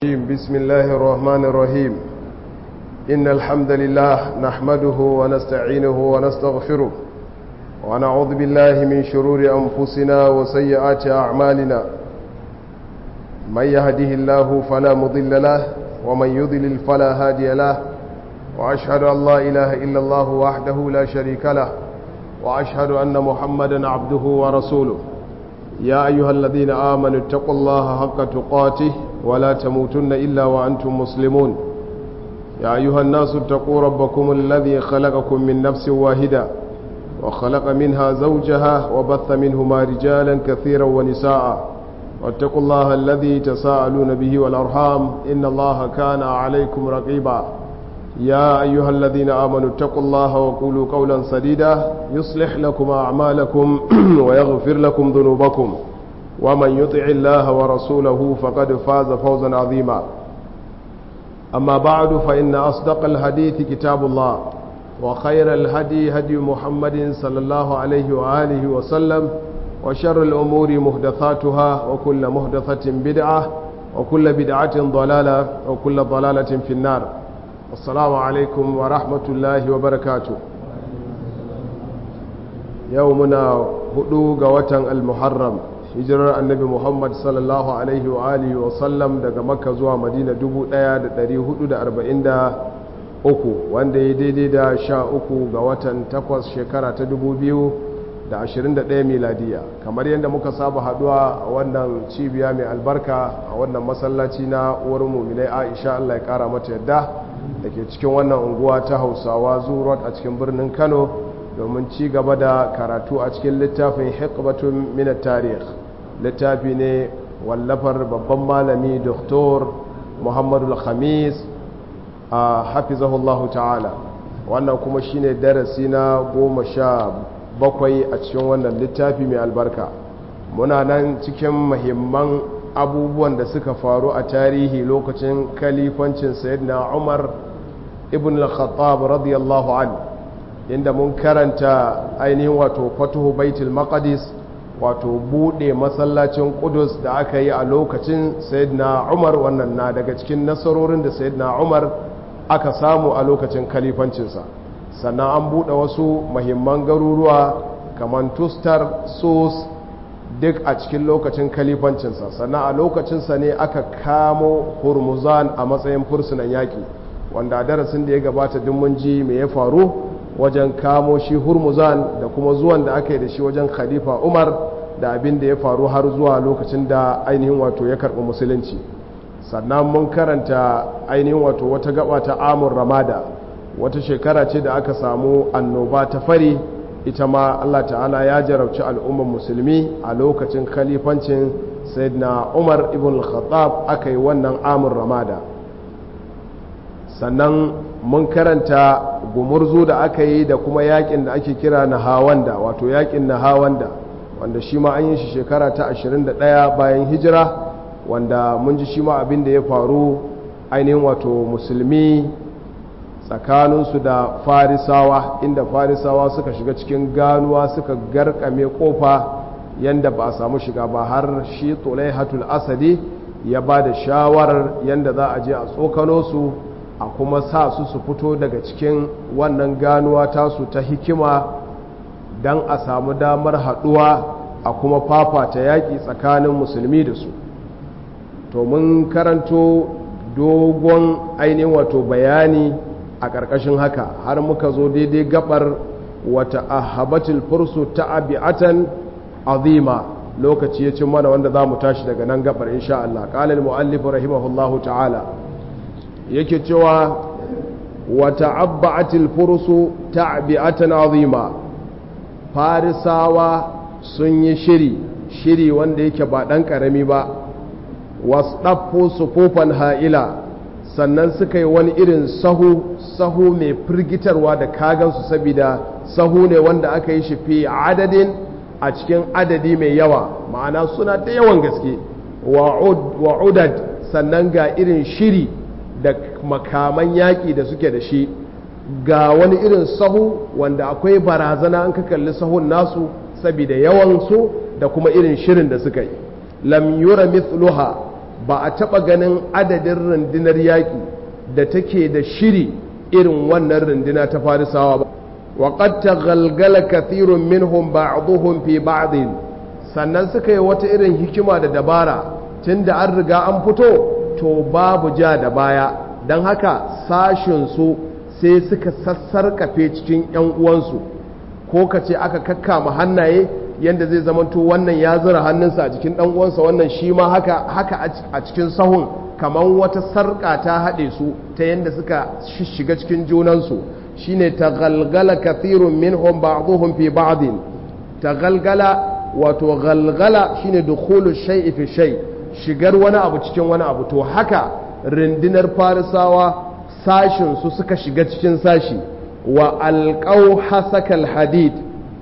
بسم الله الرحمن الرحيم إن الحمد لله نحمده ونستعينه ونستغفره ونعوذ بالله من شرور أنفسنا وسيئات أعمالنا من يهده الله فلا مضل له ومن يضلل فلا هادي له وأشهد أن لا إله إلا الله وحده لا شريك له وأشهد أن محمدا عبده ورسوله يا أيها الذين آمنوا اتقوا الله حق تقاته ولا تموتن إلا وأنتم مسلمون يا أيها الناس اتقوا ربكم الذي خلقكم من نفس واحدة وخلق منها زوجها وبث منهما رجالا كثيرا ونساء واتقوا الله الذي تساءلون به والأرحام إن الله كان عليكم رقيبا يا أيها الذين آمنوا اتقوا الله وقولوا قولا سديدا يصلح لكم أعمالكم ويغفر لكم ذنوبكم ومن يطع الله ورسوله فقد فاز فوزا عظيما أما بعد فإن أصدق الحديث كتاب الله وخير الهدي هدي محمد صلى الله عليه وآله وسلم وشر الأمور مهدثاتها وكل مهدثة بدعة وكل بدعة ضلالة وكل ضلالة في النار السلام عليكم ورحمة الله وبركاته يومنا هدوغ وطن المحرم hijirar annabi muhammad sallallahu alaihi wa alihi wa sallam daga makka zuwa madina 1443 wanda ya daidai da sha uku ga watan takwas shekara ta 2021 miladiya kamar yadda muka saba haduwa a wannan cibiya mai albarka a wannan masallaci na uwar muminai aisha allah ya kara mata yadda da ke cikin wannan unguwa ta hausawa zuwa a cikin birnin kano domin ci gaba da karatu a cikin littafin hikbatun minat tarih littafi ne wallafar babban malami doktor muhammadu khamis a hafizahullahu ta'ala wannan kuma shine darasi na goma sha bakwai a cikin wannan littafi mai albarka muna nan cikin mahimman abubuwan da suka faru a tarihi lokacin kalifancin sayyidina umar ibn al-khattab radiyallahu anhu inda mun karanta ainihin wato fatuhu baitul maqdis wato bude masallacin kudus da aka yi a lokacin sayyidina umar wannan na daga cikin nasarorin da sayyidina umar aka samu a lokacin kalifancinsa sannan an bude wasu mahimman garuruwa kamar tustar sos duk a cikin lokacin kalifancinsa sannan a lokacinsa ne aka kamo hurmuzan a matsayin fursunan yaƙi wanda darasin da ya gabata duk mun ji me ya faru wajen kamo shi hurmuzan da kuma zuwan da aka yi da shi wajen khalifa umar da abin da ya faru har zuwa lokacin da ainihin wato ya karɓi musulunci sannan mun karanta ainihin wato wata gaba ta amur ramada wata shekara ce da aka samu annoba ta fari ita ma allah ta'ala ya jarabci al'ummar musulmi a lokacin khalifancin sayyidina umar ibn khattab aka yi wannan amur ramada sannan mun karanta gumurzu da aka yi da kuma yakin da ake kira na hawanda wato yakin na hawanda wanda shi ma an yi shi shekara ta 21 bayan hijira wanda mun ji shi ma abin da ya faru ainihin wato musulmi tsakaninsu da farisawa inda farisawa suka shiga cikin ganuwa suka garkame kofa yanda ba a samu shiga ba har shi tulaihatul asadi ya ba da shawarar yanda za a je a tsokano su a kuma sa su su fito daga cikin wannan ganuwa tasu ta hikima don a samu damar haɗuwa a kuma fafata yaƙi tsakanin musulmi da su to mun karanto dogon ainihin wato bayani a ƙarƙashin haka har muka zo daidai gabar wata ahabatul fursu ta abi'atan azima lokaci ya cin mana wanda za mu tashi daga nan gabar insha Allah ƙalil mu'allif rahimahullahu ta'ala yake cewa wata abba'atil furusu ta'bi'atan azima farisawa sun yi shiri shiri wanda yake ba dan karami ba wasdaffu sufufan ha'ila sannan suka yi wani irin sahu sahu mai firgitarwa da kagansu saboda sahu ne wanda aka yi shi fi adadin a cikin adadi mai yawa ma'ana suna da yawan gaske wa'udad sannan ga irin shiri da makaman yaƙi da suke da shi ga wani irin sahu wanda akwai barazana an ka kalli sahun nasu saboda yawansu da kuma irin shirin da suka yi lam yura mithluha ba a taɓa ganin adadin rundunar yaƙi da take da shiri irin wannan runduna ta farisawa ba وقد تغلغل كثير منهم بعضهم في بعض sannan suka yi wata irin hikima da dabara tunda an riga an fito to babu ja da baya don haka sashinsu sai suka sassarkafe cikin 'yan uwansu ko ka ce aka kakkama hannaye yadda zai zamanto wannan ya zura hannunsa a jikin ɗan uwansa wannan shi ma haka haka a cikin sahun kamar wata sarƙa ta haɗe su ta yadda suka shiga cikin junansu shine taghalgala kathirun minhum ba'dhum fi ba'd taghalgala wato galgala shine dukhulu shay'i fi shay shigar wani abu cikin wani abu to haka rindinar farisawa sashin su suka shiga cikin sashi wa alqaw hasakal hadid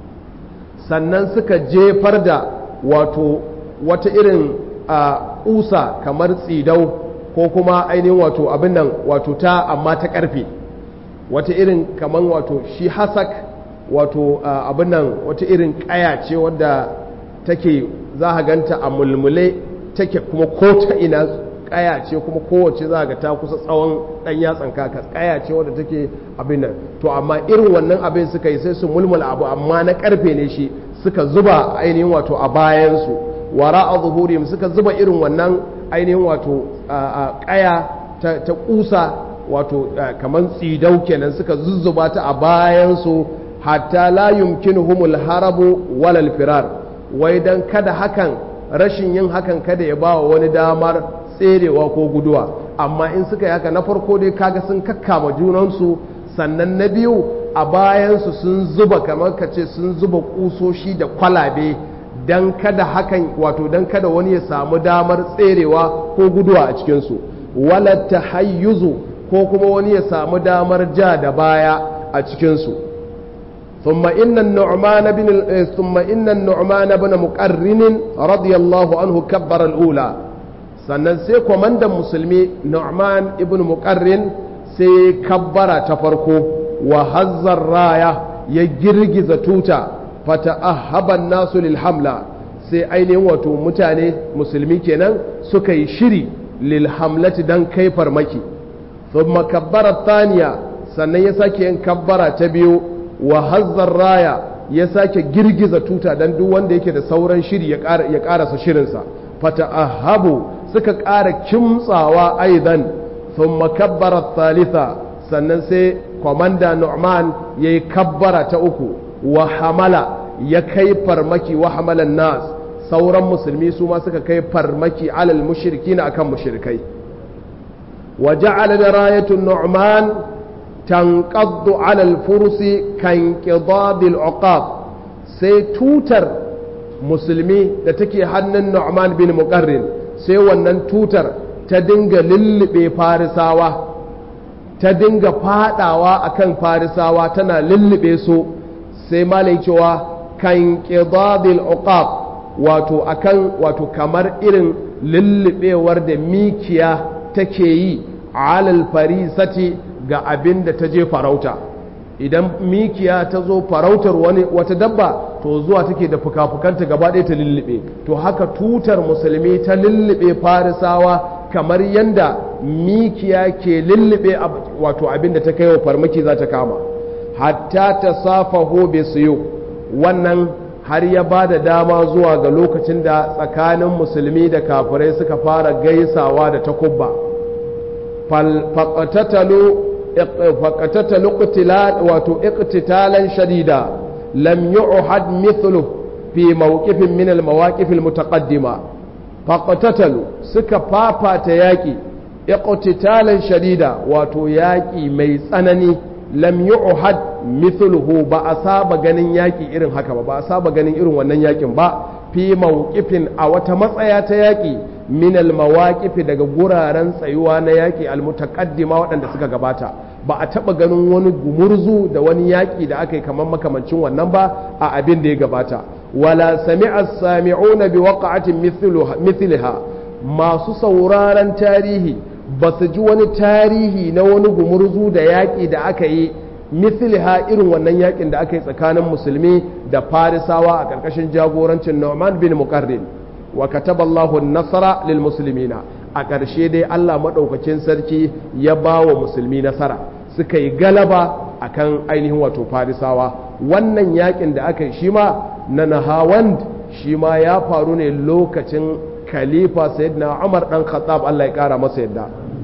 sannan suka jefar da wato wata irin kusa kamar tsidau ko kuma ainihin wato abin nan wato ta amma ta karfe wata irin kaman wato shi hasak wato abin nan wata irin kaya ce wadda take za a ganta a mulmule take kuma ko ta ina kaya ce kuma kowace za ga ta kusa tsawon dan yatsan kaka kaya ce wadda take abin nan to amma irin wannan abin suka yi sai su mulmula abu amma na karfe ne shi suka zuba ainihin wato a bayansu wara a zuhuriyim suka zuba irin wannan ainihin wato kaya ta kusa wato kamar tsidau kenan suka zuzzuba ta a bayansu hatta la yumkinuhumul harabu walal firar wai dan kada hakan rashin yin hakan kada ya ba wani damar tserewa ko guduwa amma in suka yi haka na farko dai kaga sun kakkama junansu sannan na biyu a bayansu sun zuba kamar ka ce sun zuba kusoshi da kwalabe dan kada hakan wato dan kada wani ya samu damar tserewa ko guduwa a cikinsu wala tahayyuzu ko kuma wani ya samu damar ja da baya a cikinsu ثم إن النعمان بن ثم إن النعمان بن مقرن رضي الله عنه كبر الأولى sannan sai kwamandan musulmi Nu'man ibn Muqarrin sai kabbara ta farko wa hazzar raya ya girgiza tuta fata ahaban nasu lil hamla sai ainihin wato mutane musulmi kenan suka yi shiri lil hamlati dan kai farmaki thumma kabbara thaniya sannan ya sake yin kabbara ta biyu wa hazzar raya ya sake girgiza tuta dan duk wanda yake da sauran shiri ya karasa shirinsa fata ahabu suka ƙara kimtsawa aidan thumma kabbara thalitha sannan sai kwamanda nu'man ya yi kabbara ta uku wa hamala ya kai farmaki wa hamalan nas sauran musulmi su ma suka kai farmaki alal mushriki na akan mushrikai wa ja'ala da rayatun nu'man tanqaddu alal fursi kan qidadil uqab sai tutar musulmi da take hannun nu'man bin muqarrin sai wannan tutar ta dinga lullube farisawa ta dinga fadawa akan farisawa tana lullube su sai malai cewa kan qidadil uqab wato akan wato kamar irin lullubewar da mikiya take yi alal farisati ga abin da ta je farauta idan mikiya ta zo farautar wani wata dabba to zuwa take da fuka-fukanta gaba ɗaya ta lullube to haka tutar musulmi ta lullube farisawa kamar yadda mikiya ke lullube wato abin da ta kai wa farmaki za ta kama hatta ta safa hobe siyo wannan har ya ba da dama zuwa ga lokacin da tsakanin musulmi da kafirai suka fara gaisawa da takubba faƙatatalu wato iqtitalan shadida lam yu'had mithlu fi mawqifin min al-mawaqif al-mutaqaddima faƙatatalu suka fafata yaƙi iqtitalan shadida wato yaƙi mai tsanani lam yu'had mithluhu ba a saba ganin yaƙi irin haka ba ba a saba ganin irin wannan yaƙin ba fi mawqifin a wata matsaya ta yaƙi min al-mawaqif daga guraren tsayuwa na yaƙi al-mutaqaddima waɗanda suka gabata ba a taɓa ganin wani gumurzu da wani yaƙi da aka yi kamar makamancin wannan ba a abin da ya gabata wala sami'a sami'una bi waqa'atin mithliha masu sauraron tarihi ba su ji wani tarihi na wani gumurzu da yaƙi da aka yi mithliha irin wannan yaƙin da aka yi tsakanin musulmi da farisawa a ƙarƙashin jagorancin Nu'man bin Muqarrin wa kataba Allahu an-nasra lil muslimina a ƙarshe dai Allah maɗaukakin sarki ya ba wa musulmi nasara suka yi galaba akan ainihin wato farisawa wannan yakin da aka yi shi ma na nahawand shi ma ya faru ne lokacin khalifa sayyidina umar dan khattab Allah ya kara masa yadda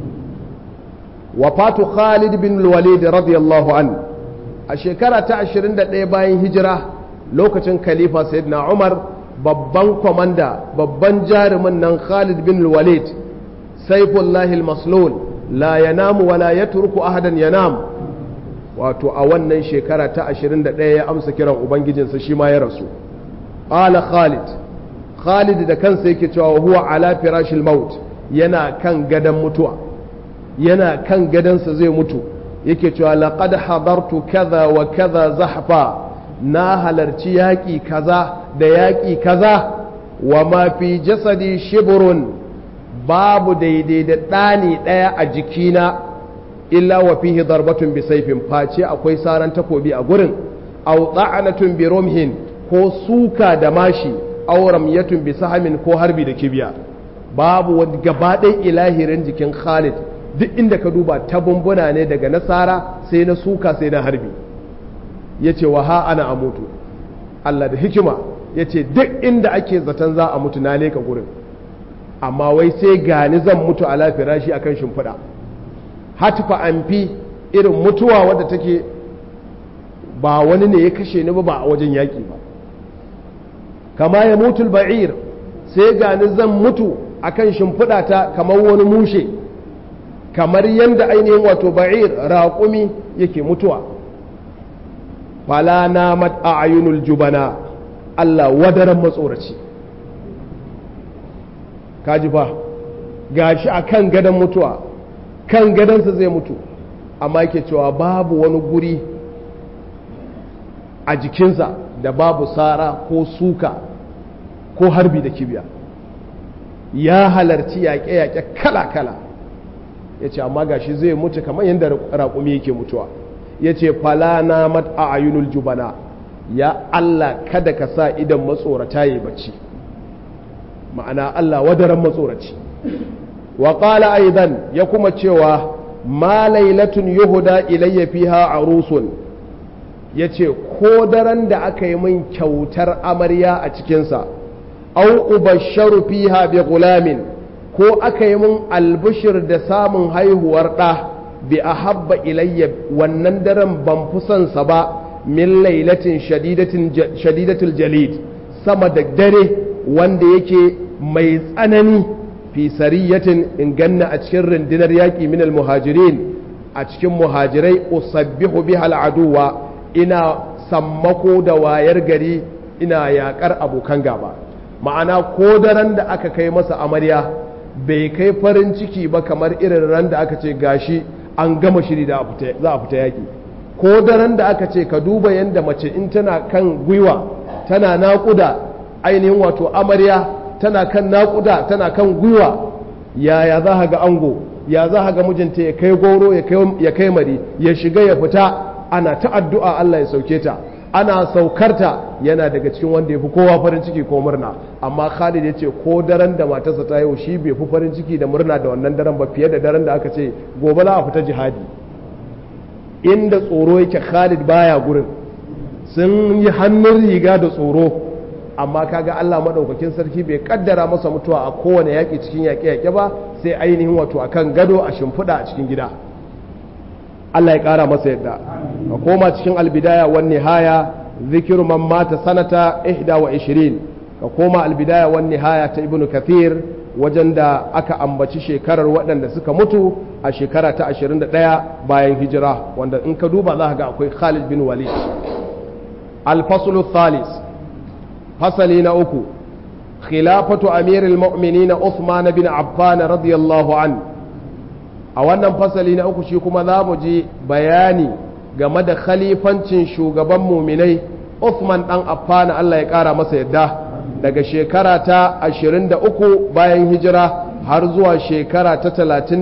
wafatu khalid bin walid radiyallahu an a shekara ta 21 bayan hijira lokacin khalifa sayyidina umar babban kwamanda babban jarumin nan khalid bin walid saifullahi maslul la yanamu wala yatruku ahadan yanam wato a wannan shekara ta 21 ya amsa kiran ubangijinsa shi ma ya rasu qala khalid khalid da kansa yake cewa huwa ala firashil maut yana kan gadan mutuwa yana kan gadansa zai mutu yake cewa laqad hadartu kaza wa kaza zahfa na halarci yaƙi kaza da yaƙi kaza wa ma fi jasadi shibrun babu daidai da ɗani ɗaya a jikina illa wa fihi darbatun bi saifin face akwai saran takobi a gurin aw da'anatun bi rumhin ko suka da mashi aw ramyatun bi sahamin ko harbi da kibiya babu wani gaba ilahirin jikin Khalid duk inda ka duba ta bumbuna ne daga nasara sai na suka sai na harbi yace wa ha ana amutu Allah da hikima yace duk inda ake zaton za a mutu na leka gurin amma wai sai gani zan mutu a lafira shi akan shimfiɗa hatifa an fi irin mutuwa wadda take ba wani ne ya kashe ni ba ba a wajen yaƙi ba kama ya mutu ba'ir sai gani zan mutu akan shimfiɗa ta kamar wani mushe kamar yadda ainihin wato ba'ir raƙumi yake mutuwa fala na mat'ayunul jubana Allah wadaran matsoraci kaji fa gashi a kan gadon mutuwa kan gadonsa zai mutu amma yake cewa babu wani guri a jikinsa da babu sara ko suka ko harbi da kibiya ya halarci yaƙe-yaƙe kala-kala ya ce amma gashi zai mutu kamar yadda raƙumi yake mutuwa ya ce falana mat a ayunul jubana ya Allah kada ka sa idan matsorata ya bacci ma'ana Allah wadaran matsoraci wa qala aidan ya kuma cewa ma lailatun yuhuda ilayya fiha arusun yace ko daren da aka yi min kyautar amarya a cikinsa au ubasharu fiha bi gulamin ko aka yi min albishir da samun haihuwar ɗa bi ahabba ilayya wannan daren ban fi son sa ba min lailatin shadidatul jalid sama da dare wanda yake mai tsanani fi sariyatin in ganna a cikin rundunar yaƙi minal muhajirin a cikin muhajirai usabbihu bihal aduwa ina sammako da wayar gari ina yaƙar abokan gaba ma'ana ko daren da aka kai masa amarya bai kai farin ciki ba kamar irin ran da aka ce gashi an gama shiri da za a fita yaƙi ko daren da aka ce ka duba yadda mace in tana kan gwiwa tana naƙuda ainihin wato amarya tana kan naƙuda tana kan gwiwa yaya za ga ango ya za ga mijinta ya kai goro ya kai mari ya shiga ya fita ana ta addu'a Allah ya sauke ta ana saukarta yana daga cikin wanda ya fi kowa farin ciki ko murna amma Khalid ya ce ko daren da matarsa ta yau shi bai fi farin ciki da murna da wannan daren ba fiye da daren da aka ce gobe za a fita jihadi inda tsoro yake Khalid baya gurin sun yi hannun riga da tsoro amma kaga Allah madaukakin sarki bai kaddara masa mutuwa a kowane yaƙi cikin yaƙe-yaƙe ba sai ainihin wato akan gado a shimfiɗa a cikin gida Allah ya ƙara masa yadda a koma cikin albidaya wan nihaya zikiru man mata sanata ihda wa ishirin ka koma albidaya wan nihaya ta ibnu kathir wajen da aka ambaci shekarar waɗanda suka mutu a shekara ta 21 bayan hijira wanda in ka duba za ka ga akwai Khalid bin Walid al-faslu thalis fasali na uku khilafatu amirul mu'minin Uthman bin Affan radiyallahu an a wannan fasali na uku shi kuma za mu ji bayani game da khalifancin shugaban muminai Uthman dan Affan Allah ya kara masa yadda daga shekara ta 23 bayan hijira har zuwa shekara ta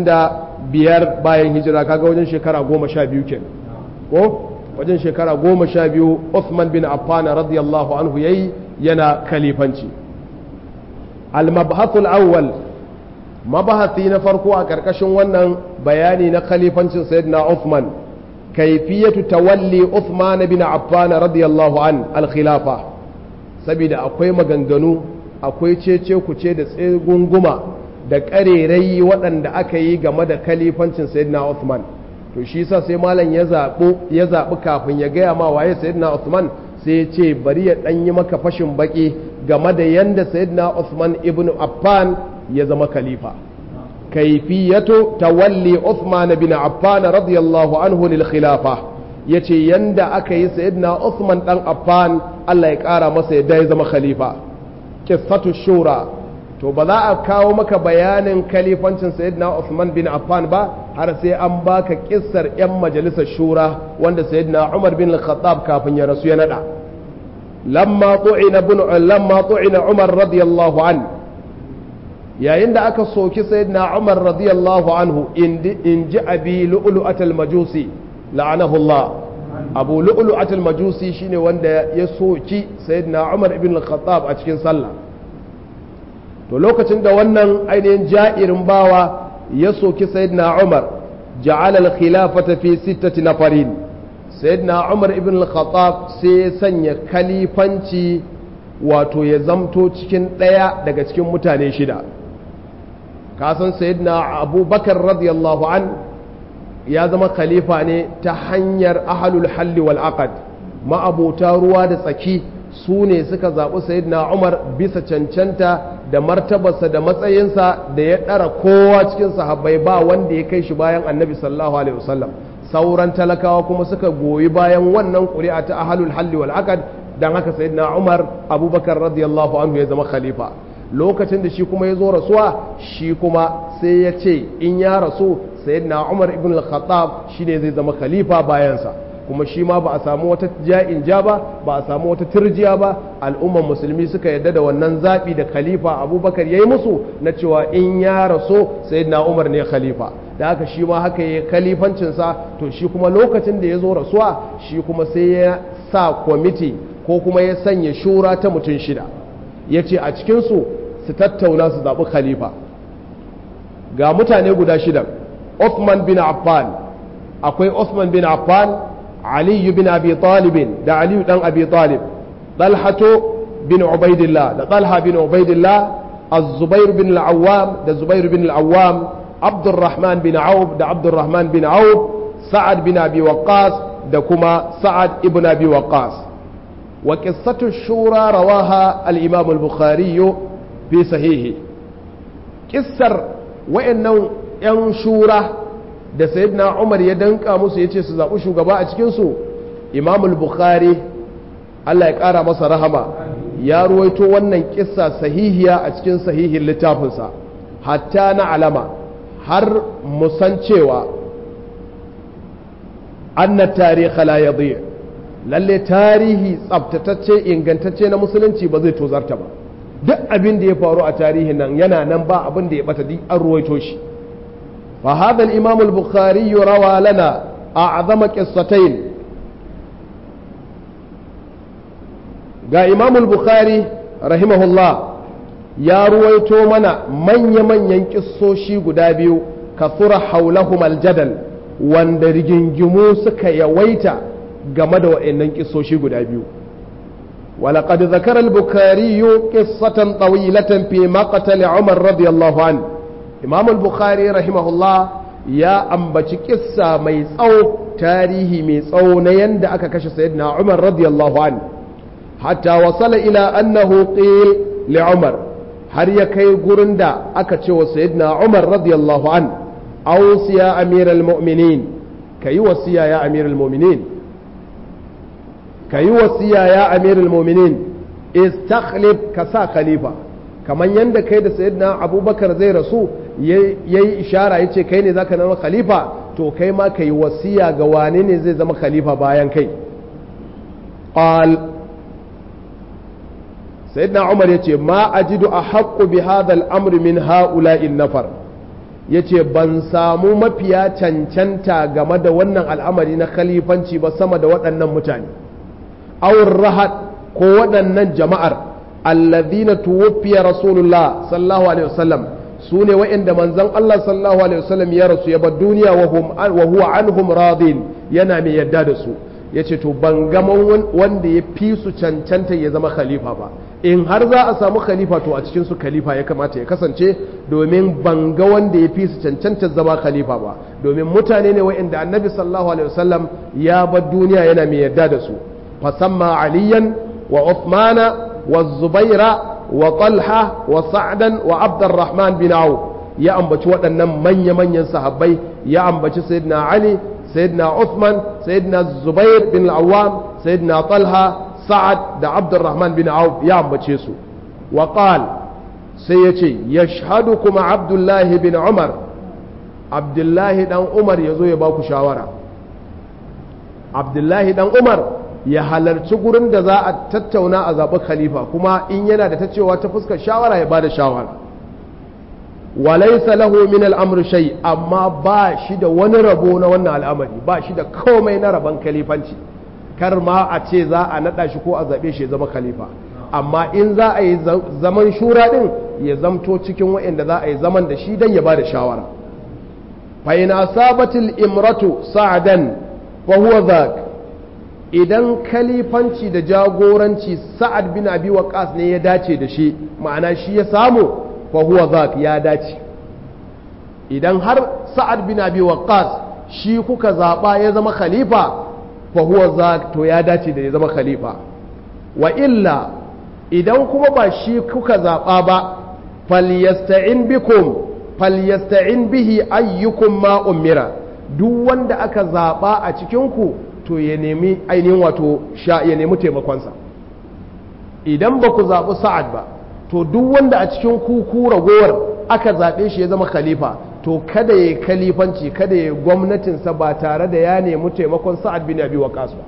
35 bayan hijira kaga wajen shekara 12 kenan ko wajen shekara 12 Uthman bin Affan radiyallahu anhu yayi yana khalifanci al-mabhath al-awwal mabahasi na farko a ƙarƙashin wannan bayani na khalifancin sayyidina Uthman kaifiyatu tawalli Uthman bin Affan radiyallahu an al-khilafa saboda akwai maganganu akwai cece kuce da tsegunguma da ƙarerai waɗanda aka yi game da khalifancin sayyidina Uthman to shi sa sai malam ya zaɓi ya zaɓi kafin ya gaya ma waye sayyidina Uthman sai ya ce bari ya ɗan yi maka fashin baki game da yanda sayyidina Uthman ibn Affan ya zama khalifa kaifiyatu tawalli Uthman bin Affan radiyallahu anhu lil khilafa yace yanda aka yi sayyidina Uthman dan Affan Allah ya kara masa yadda ya zama khalifa qissatu shura to ba za a kawo maka bayanin khalifancin sayyidina Uthman bin Affan ba har sai an baka kissar yan majalisar shura wanda sayyidina Umar bin Al-Khattab kafin ya rasu ya nada lamma tu'ina bin lamma tu'ina Umar radiyallahu anhu yayin da aka soki sayyidina Umar radiyallahu anhu in ji abi lu'lu'atul majusi la'anahu Allah abu lu'lu'atul majusi shine wanda ya soki sayyidina Umar ibn al-Khattab a cikin sallah to lokacin da wannan ainihin ja'irin bawa ya soki sayyidina Umar ja'ala al-khilafata fi sittati nafarin sayyidina Umar ibn al-Khattab sai ya sanya kalifanci wato ya zamto cikin ɗaya daga cikin mutane shida kasan sayyidina abubakar radiyallahu an ya zama khalifa ne ta hanyar ahalul halli wal aqad ma'abota ruwa da tsaki su ne suka zaɓi sayyidina umar bisa cancanta da martabarsa da matsayinsa da ya ɗara kowa cikin sahabbai ba wanda ya kai shi bayan annabi sallallahu alaihi wasallam sauran talakawa kuma suka goyi bayan wannan ƙuri'a ta ahalul halli wal aqad dan haka sayyidina umar abubakar radiyallahu anhu ya zama khalifa lokacin da shi kuma ya zo rasuwa shi kuma sai ya ce in ya rasu sayyidina Umar ibn al-Khattab shine zai zama khalifa bayansa kuma shi ma ba a samu wata ja'in ja ba ba a samu wata turjiya ba al'ummar musulmi suka yadda da wannan zaɓi da khalifa abubakar ya yi musu na cewa in ya rasu sayyidina Umar ne khalifa da haka shi ma haka ya khalifancinsa to shi kuma lokacin da ya zo rasuwa shi kuma sai ya sa kwamiti ko kuma ya sanya shura ta mutum shida ya ce a cikinsu su tattauna su zaɓi khalifa ga mutane guda shida Uthman bin Affan akwai Uthman bin Affan Ali bin Abi Talib da Ali dan Abi Talib Talhato bin Ubaidillah da Talha bin Ubaidillah Az-Zubair bin Al-Awwam da Zubair bin Al-Awwam Abdurrahman bin Auf da Abdurrahman bin Auf Sa'ad bin Abi Waqqas da kuma Sa'ad ibn Abi Waqqas wa qissatu shura rawaha al-Imam al-Bukhari fi sahihi kissar wa'annan 'yan shura da sayyidina umar ya danka musu ya ce su zaɓi shugaba a cikinsu imamul bukhari allah ya ƙara masa rahama ya ruwaito wannan kissa sahihiya a cikin sahihin littafinsa hatta na alama har musan cewa anna tarihi la yadhi lalle tarihi tsabtatacce ingantacce na musulunci ba zai tozarta ba duk abin da ya faru a tarihin nan yana nan ba abin da ya bata duk an ruwaito shi fa hadha al-imam al-bukhari rawa lana a'zama qissatayn ga imam al-bukhari rahimahullah ya ruwaito mana manya-manyan kissoshi guda biyu kasura haulahum al-jadal wanda rigingimu suka yawaita game da wa'annan kissoshi guda biyu ولقد ذكر البخاري قصة طويلة في مقتل عمر رضي الله عنه إمام البخاري رحمه الله يا أنبتش قصة ميسو تاريخي ميسو نيند أكاكش سيدنا عمر رضي الله عنه حتى وصل إلى أنه قيل لعمر har ya kai gurin da aka ce wa sayyidina Umar radiyallahu an ausiya amiral mu'minin kayi wasiya ya amiral mu'minin ka yi wasiya ya amirul mominin istakhlif ka sa khalifa kamar yadda kai da sayyidina abubakar zai rasu ya yi ishara ya ce kai ne zaka zama khalifa to kai ma ka yi wasiya ga wane ne zai zama khalifa bayan kai qal sayyidina umar ya ce ma ajidu a haƙƙu bi hadha al-amri min ha'ula'in nafar ya ce ban samu mafiya cancanta game da wannan al'amari na khalifanci ba sama da waɗannan mutane awur rahat ko waɗannan jama'ar alladhina tuwaffiya rasulullah sallallahu alaihi wasallam su ne wa'inda manzon Allah sallallahu alaihi wasallam ya rasu ya bar duniya wa huwa anhum radin yana mai yadda da su yace to ban ga wanda ya fi su cancanta ya zama khalifa ba in har za a samu khalifa to a cikin su khalifa ya kamata ya kasance domin ban ga wanda ya fi su cancanta zama khalifa ba domin mutane ne wa'inda annabi sallallahu alaihi wasallam ya bar duniya yana mai yadda da su fasamma aliyan wa uthmana wa zubaira wa talha wa sa'dan wa abdurrahman bin auf ya ambaci waɗannan manya-manyan sahabbai ya ambaci sayyidina ali sayyidina uthman sayyidina zubair bin al-awwam sayyidina talha sa'ad da abdurrahman bin auf ya ambace su wa qal sai yace yashhadukum abdullahi bin umar abdullahi dan umar yazo ya baku shawara abdullahi dan umar ya halarci gurin da za a tattauna a zaɓi khalifa kuma in yana da ta cewa ta fuskar shawara ya bada shawara walaisa lahu min al'amr shay amma ba shi da wani rabo na wannan al'amari ba shi da komai na rabon khalifanci kar ma a ce za a naɗa shi ko a zaɓe shi ya zama khalifa amma in za a yi zaman shura ɗin ya zamto cikin waɗanda za a yi zaman da shi don ya bada shawara fa in asabatil imratu sa'dan fa huwa dhak idan kalifanci da jagoranci sa'ad bin abi waqas ne ya dace da shi ma'ana shi ya samu fa huwa zak ya dace idan har sa'ad bin abi waqas shi kuka zaba ya zama khalifa fa huwa zak to ya dace da ya zama khalifa wa illa idan kuma ba shi kuka zaba ba falyasta'in bikum falyasta'in bihi ayyukum ma umira duk wanda aka zaba a cikin ku to ya nemi ainihin wato sha ya nemi taimakonsa idan ba ku zaɓi sa'ad ba to duk wanda a cikin kuku ragowar aka zaɓe shi ya zama khalifa to kada ya kalifanci kada ya gwamnatinsa ba tare da ya nemi taimakon sa'ad bin abi waqas ba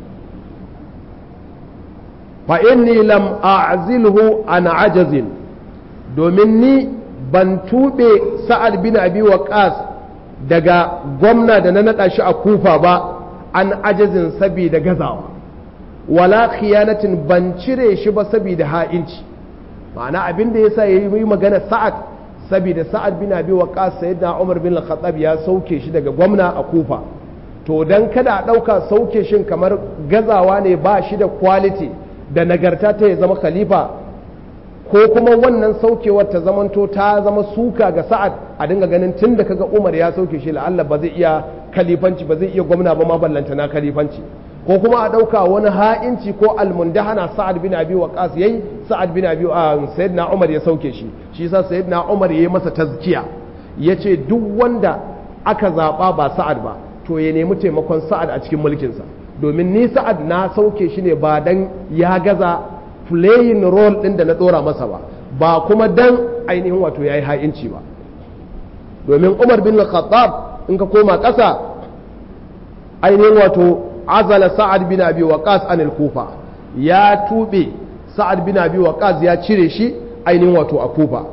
fa inni lam a'zilhu an ajazin domin ni ban tube sa'ad bin abi waqas daga gwamna da na naɗa shi a kufa ba an ajazin saboda gazawa wala khiyanatin ban cire shi ba saboda ha'inci ma'ana abin da yasa yayi magana sa'ad saboda sa'ad bin abi waqas sayyidina umar bin al-khattab ya sauke shi daga gwamna a kufa to dan kada a dauka sauke shin kamar gazawa ne ba shi da quality da nagarta ta ya zama khalifa ko kuma wannan saukewar ta zamanto ta zama suka ga sa'ad a dinga ganin tun da kaga umar ya sauke shi la'alla ba zai iya kalifanci ba zai iya gwamna ba ma ballanta na kalifanci ko kuma a ɗauka wani ha'inci ko almundahana sa'ad bin abi waqas yayi sa'ad bin abi sayyidina umar ya sauke shi shi yasa sayyidina umar yayi masa tazkiya yace duk wanda aka zaba ba sa'ad ba to ya nemi taimakon sa'ad a cikin mulkinsa domin ni sa'ad na sauke shi ne ba dan ya gaza playing role din da na dora masa ba ba kuma dan ainihin wato yayi ha'inci ba domin umar bin khattab in ka koma ƙasa ainihin wato azala sa'ad bin abi waqas anil kufa ya tube sa'ad bin abi waqas ya cire shi ainihin wato a kufa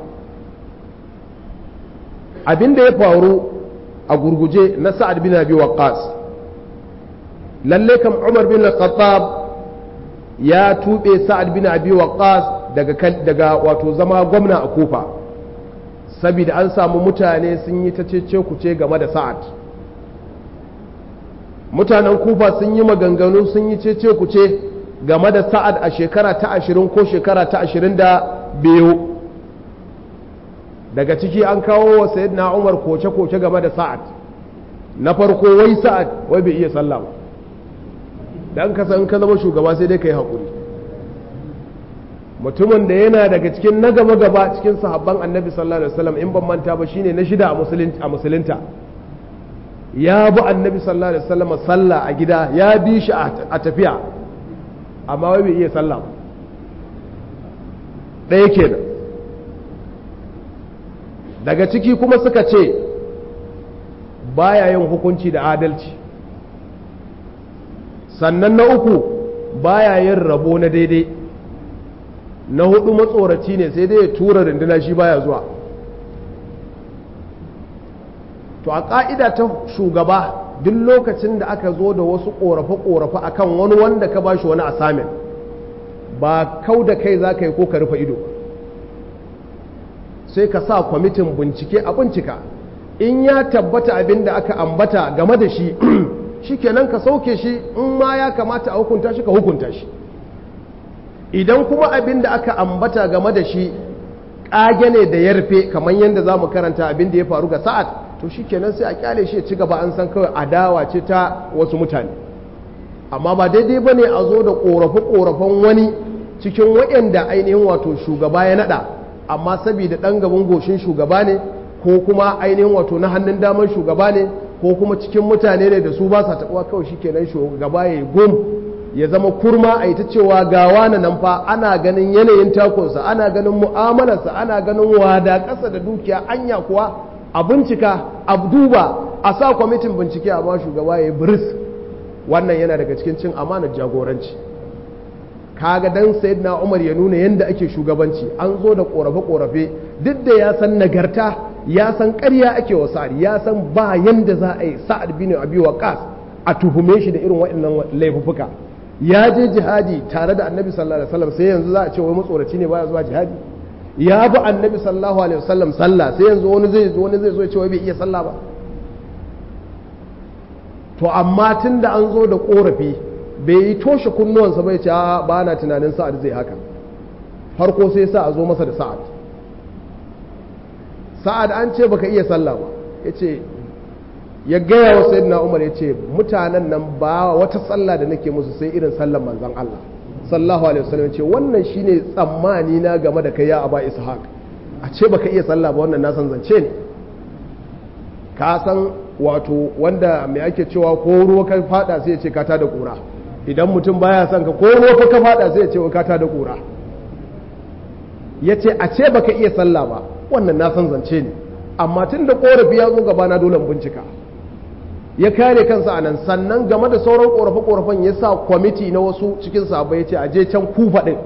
abin da ya faru a gurguje na sa'ad bin abi waqas lalle kam umar bin khattab ya tube sa'ad bin abi waqas daga daga wato zama gwamna a kufa saboda an samu mutane sun yi ta cece kuce game da sa'ad mutanen kufa sun yi maganganu sun yi cece kuce game da sa'ad a shekara ta ashirin ko shekara ta ashirin da biyu daga ciki an kawo wa sayyidina umar koce-koce game da sa'ad na farko wai sa'ad wai bai iya sallah ba dan ka san ka zama shugaba sai dai ka yi haƙuri mutumin da yana daga cikin na gaba gaba cikin sahabban annabi sallallahu alaihi wasallam in ban manta ba shine na shida a musulunta ya bi annabi sallallahu alaihi wasallam sallah a gida ya bi shi a tafiya amma wai bai iya sallah ɗaya kenan daga ciki kuma suka ce baya yin hukunci da adalci sannan na uku baya yin rabo na daidai na hudu matsoraci ne sai dai ya tura runduna shi baya zuwa to a ƙa'ida ta shugaba duk lokacin da aka zo da wasu ƙorafe-ƙorafe akan wani wanda ka ba shi wani asamin ba kau da kai za ka yi ko ka rufe ido sai ka sa kwamitin bincike a bincika in ya tabbata abin da aka ambata game da shi shikenan ka sauke shi in ma ya kamata a hukunta shi ka hukunta shi idan kuma abin da aka ambata game da shi ƙage ne da yarfe kamar yadda za mu karanta abin da ya faru ga sa'ad to shikenan sai a kyale shi ya ci gaba an san kawai adawa ce ta wasu mutane amma ba daidai ba ne a zo da ƙorafe-ƙorafen wani cikin waɗanda ainihin wato shugaba ya naɗa amma saboda ɗan gaban goshin shugaba ne ko kuma ainihin wato na hannun damar shugaba ne ko kuma cikin mutane ne da su ba sa taɓuwa kawai shi kenan shugaba ya yi gum ya zama kurma a yi ta cewa gawa na nan fa ana ganin yanayin takonsa ana ganin mu'amalarsa ana ganin wada ƙasa da dukiya anya kuwa a bincika a duba a sa kwamitin bincike a ba shugaba ya yi biris wannan yana daga cikin cin amanar jagoranci kaga dan sayyidina Umar ya nuna yadda ake shugabanci an zo da korafe-korafe duk da ya san nagarta ya san ƙarya ake wa sa'ad ya san ba yanda za a yi sa'ad bin abi waqas a tuhume shi da irin waɗannan laifuffuka ya je jihadi tare da annabi sallallahu alaihi wasallam sai yanzu za a ce wai matsoraci ne baya zuwa jihadi ya bi annabi sallallahu alaihi wasallam sallah sai yanzu wani zai zo wani zai zo ya ce wai bai iya sallah ba to amma tun da an zo da korafi bai yi toshe kunnuwansa bai ce ba na tunanin sa'ad zai haka farko sai sa a zo masa da sa'ad sa'ad an ce baka iya sallah ba ya ce ya gaya wa sayyidina umar ya ce mutanen nan ba wata sallah da nake musu sai irin sallan manzan Allah sallahu alaihi wasallam ce wannan shine tsammani na game da kai ya aba ishaq a ce baka iya sallah ba wannan na san zance ne ka san wato wanda mai ake cewa ko ruwa ka fada sai ya ce ka da kura idan mutum baya son ka ko ruwa ka fada sai ya ce ka da kura ya ce a ce baka iya sallah ba wannan na san zance ne amma tun da korafi ya zo gabana dole bincika ya kare kansa a nan sannan game da sauran korafe-korafen ya sa kwamiti na wasu cikin sabai ya ce a je can kufa ɗin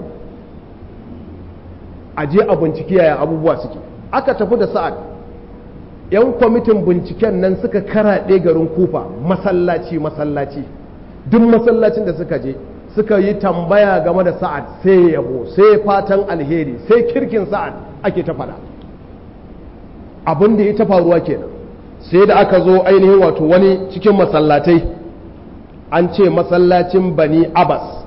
a je a binciki yaya abubuwa suke aka tafi da sa'ad yan kwamitin binciken nan suka karaɗe garin kufa masallaci masallaci duk masallacin da suka je suka yi tambaya game da sa'ad sai yabo sai fatan alheri sai kirkin sa'ad ake ta faɗa abin da ya ta faruwa kenan sai da aka zo ainihin wato wani cikin masallatai an ce masallacin bani abbas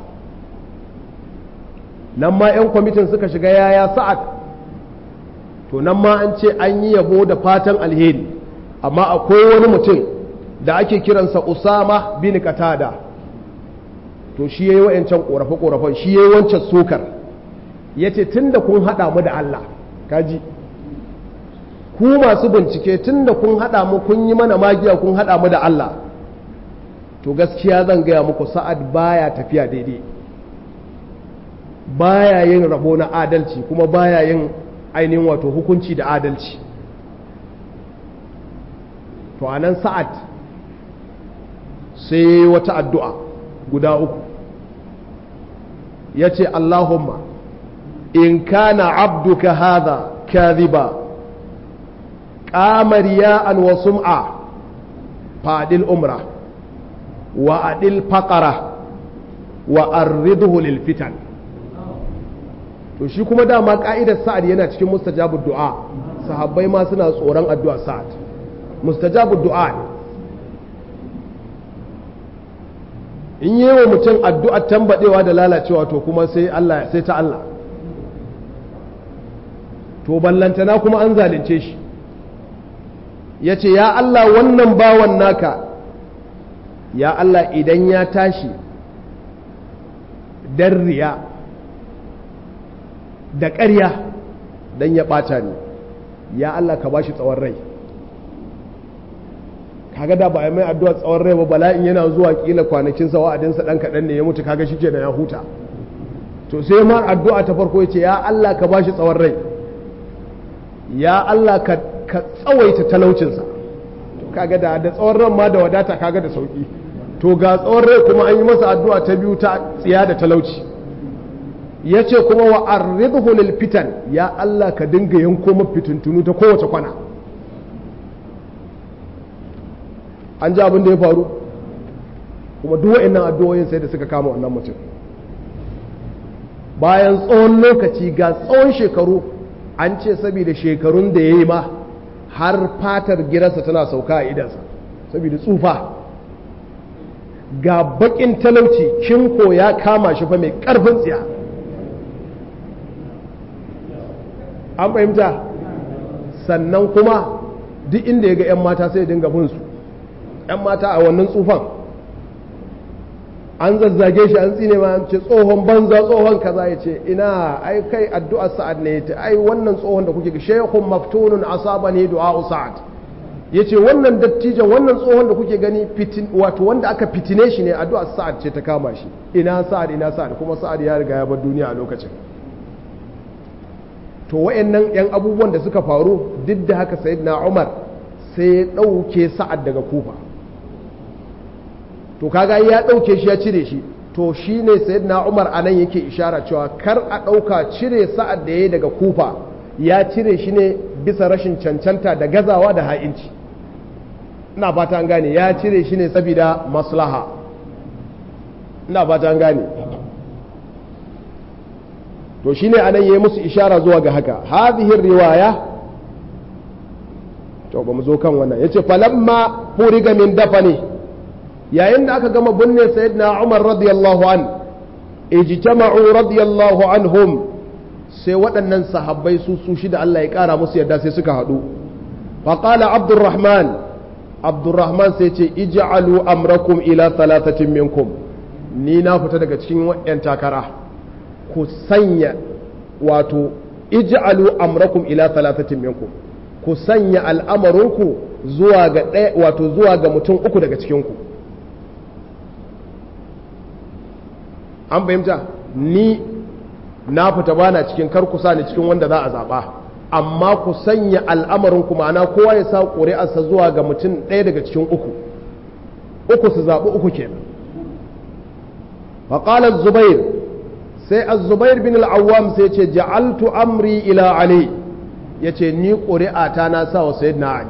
nan ma 'yan kwamitin suka shiga yaya sa'ad to nan ma an ce an yi yabo da fatan alheri amma akwai wani mutum da ake kiransa usama bin katada to shi ya yi wa'yancan ƙorafe-ƙorafen shi ya yi wancan sokar ya ce tun da kun haɗa mu da allah kaji ku masu bincike tun da kun haɗa mu kun yi mana magiya kun haɗa mu da Allah to gaskiya zan gaya muku sa'ad baya tafiya daidai baya yin rabo na adalci kuma baya yin ainihin wato hukunci da adalci to anan sa'ad sai wata addu'a guda uku ya ce Allahumma in kana abduka hadha kadhiba ƙama riya'an wa sum'a faɗil umra wa adil faƙara wa arridhu lil fitan to shi kuma dama ƙa'idar sa'ad yana cikin mustajabu du'a sahabbai ma suna tsoron addu'a sa'ad mustajabu du'a ne in yi wa mutum addu'ar tambadewa da lalacewa to kuma sai Allah sai ta Allah to ballantana kuma an zalunce shi ya ce ya Allah wannan bawan naka ya Allah idan ya tashi dan riya da ƙarya don ya ɓata ni ya Allah ka ba shi tsawon rai kaga da ba a mai addu'a tsawon rai ba bala'in yana zuwa kila kwanakinsa wa'adinsa ɗan kaɗan ne ya mutu kaga shi ke da ya huta to sai ma addu'a ta farko ya ce ya Allah ka ba shi tsawon rai ya Allah ka ka tsawaita talaucinsa kaga da da tsawon ran ma da wadata kaga da sauki to ga tsawon rai kuma an yi masa addu'a ta biyu ta tsiya da talauci ya ce kuma wa arridhu lil fitan ya Allah ka dinga yanko mafitintunu ta kowace kwana an ji abin da ya faru kuma duk wa'annan addu'o'in sai da suka kama wannan mutum bayan tsawon lokaci ga tsawon shekaru an ce saboda shekarun da ya yi ma har fatar gidansa tana sauka a idansa saboda tsufa ga bakin talauci kinko ya kama shi fa mai karfin tsiya an fahimta sannan kuma duk inda ya ga 'yan mata sai dinga bin su 'yan mata a wannan tsufan an zazzage shi an tsine ma ce tsohon banza tsohon kaza ya ce ina ai kai addu'ar sa'ad ne ta ai wannan tsohon da kuke shaykhun maftunun asaba ne du'a sa'ad yace wannan dattijan wannan tsohon da kuke gani fitin wato wanda aka fitine shi ne addu'ar sa'ad ce ta kama shi ina sa'ad ina sa'ad kuma sa'ad ya riga ya bar duniya a lokacin to wayannan yan abubuwan da suka faru duk da haka sayyidina Umar sai ya dauke sa'ad daga kufa to kaga ya ɗauke shi ya cire shi to shi ne sayyidina umar anan yake ishara cewa kar a ɗauka cire sa'ad da ya yi daga kufa ya cire shi ne bisa rashin cancanta da gazawa da ha'inci ina fata an gane ya cire shi ne saboda maslaha ina fata an gane to shi ne anan ya yi musu ishara zuwa ga haka hadhihi riwaya to ba mu zo kan wannan yace falamma furiga min dafani yayin da aka gama binne sayyidina Umar radiyallahu an ijtama'u radiyallahu anhum sai waɗannan sahabbai su su shida Allah ya ƙara musu yadda sai suka haɗu faqala Abdurrahman Abdurrahman sai ce ij'alu amrakum ila thalathatin minkum ni na fita daga cikin waɗannan takara ku sanya wato ij'alu amrakum ila thalathatin minkum ku sanya al'amarinku zuwa ga ɗaya wato zuwa ga mutum uku daga cikinku ku an fahimta ni na fita bana cikin kar ku ni cikin wanda za a zaɓa amma ku sanya al'amarin ku ma'ana kowa ya sa ƙuri'arsa zuwa ga mutum ɗaya daga cikin uku uku su zaɓi uku kenan faƙalar zubair sai az-zubair bin al'awwam sai ce ja'altu amri ila ali ya ce ni ƙuri'ata na sa wa sayyidina ali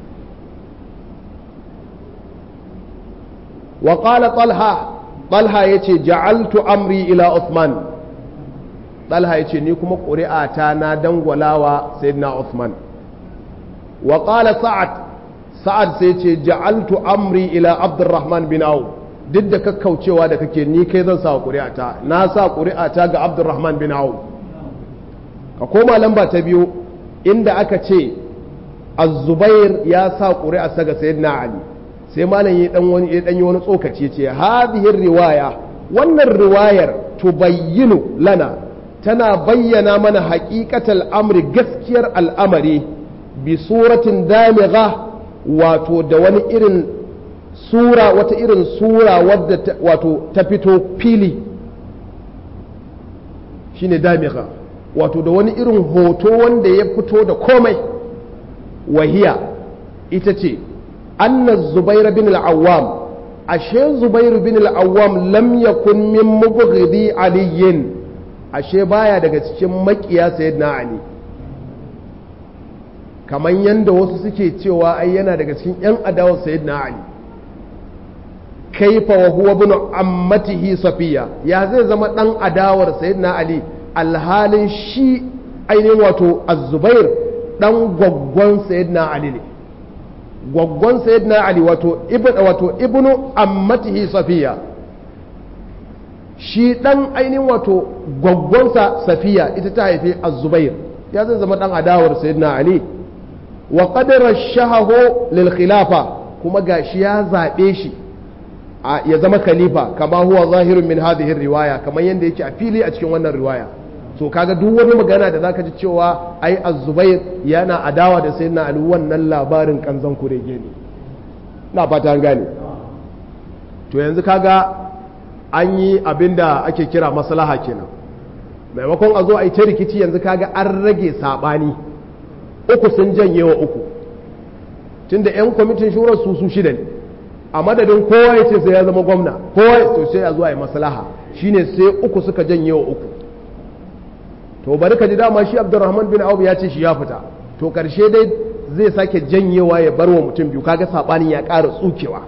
wa ƙala talha Talha ya ce ja'altu amri ila Uthman Talha ya ce ni kuma ƙuri'ata na dangwalawa sayyidina Uthman wa qala Sa'ad Sa'ad sai ce ja'altu amri ila Abdurrahman bin Auf duk da kakkaucewa da kake ni kai zan sa ƙuri'ata na sa ƙuri'ata ga Abdurrahman bin Auf ka koma lamba ta biyu inda aka ce Az-Zubair ya sa ƙuri'arsa ga sayyidina Ali sai malam ya dan wani ya danyi wani tsokaci ce hadhihi riwaya wannan riwayar tubayyinu lana tana bayyana mana haqiqatal amri gaskiyar al'amari bi suratin damigha wato da wani irin sura wata irin sura wadda wato ta fito fili shine damigha wato da wani irin hoto wanda ya fito da komai wahiya ita ce أن الزبير بن العوام أشي زبير بن العوام لم يكن من مبغضي علي أشي بايا daga cikin makiya sayyidina Ali kamar yanda wasu suke cewa ai yana daga cikin yan adawar sayyidina Ali kaifa wa huwa ibn ammatihi safiya ya zai zama dan adawar sayyidina Ali alhalin shi ainihin wato az-zubair dan gwaggon sayyidina Ali ne gwaggon sayyidina ali wato ibn wato ibnu ammatihi safiya shi dan ainihin wato gwaggonsa safiya ita ta haifi az-zubair ya zai zama dan adawar sayyidina ali wa qad rashahahu lil khilafa kuma gashi ya zabe shi ya zama khalifa kama huwa zahirun min hadhihi riwaya kamar yanda yake a fili a cikin wannan riwaya so kaga duk wani magana da zaka ji cewa ai az-zubair yana adawa da sayyidina ali wannan labarin kanzan kurege ne na fata an gane to yanzu kaga an yi abinda ake kira maslaha kenan maimakon a zo a yi ta rikici yanzu kaga an rage sabani uku sun janye wa uku tunda yan kwamitin shurar su su shida ne a madadin kowa ya ce sai ya zama gwamna kowa to sai a zo a yi maslaha shine sai uku suka janye wa uku to bari ka ji dama shi abdurrahman bin auf ya ce shi ya fita to karshe dai zai sake janyewa ya bar wa mutum biyu kaga sabanin ya ƙara tsukewa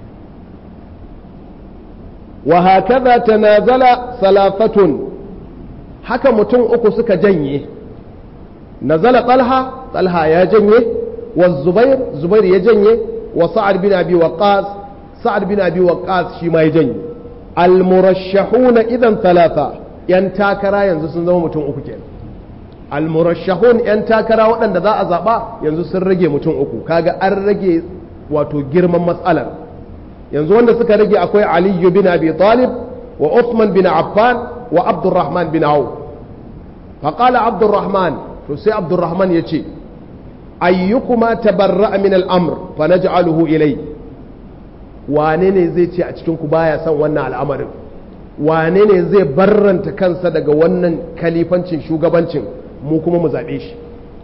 wa hakaza tanazala salafatun haka mutum uku suka janye nazala talha talha ya janye wa zubair zubair ya janye wa sa'ad bin abi waqqas sa'ad bin abi waqqas shi ma ya janye al murashshahuna idan thalatha yan takara yanzu sun zama mutum uku kenan al murashshahun yan takara waɗanda za a zaba yanzu sun rage mutum uku kaga an rage wato girman matsalar yanzu wanda suka rage akwai Ali bin Abi Talib wa Uthman bin Affan wa Abdurrahman bin Auf faqala Abdurrahman to sai Abdurrahman yace ayyukuma tabarra'a min al-amr fa naj'aluhu ilay wane ne zai ce a cikin ku baya son wannan al'amarin wane ne zai barranta kansa daga wannan kalifancin shugabancin mu kuma mu zabe shi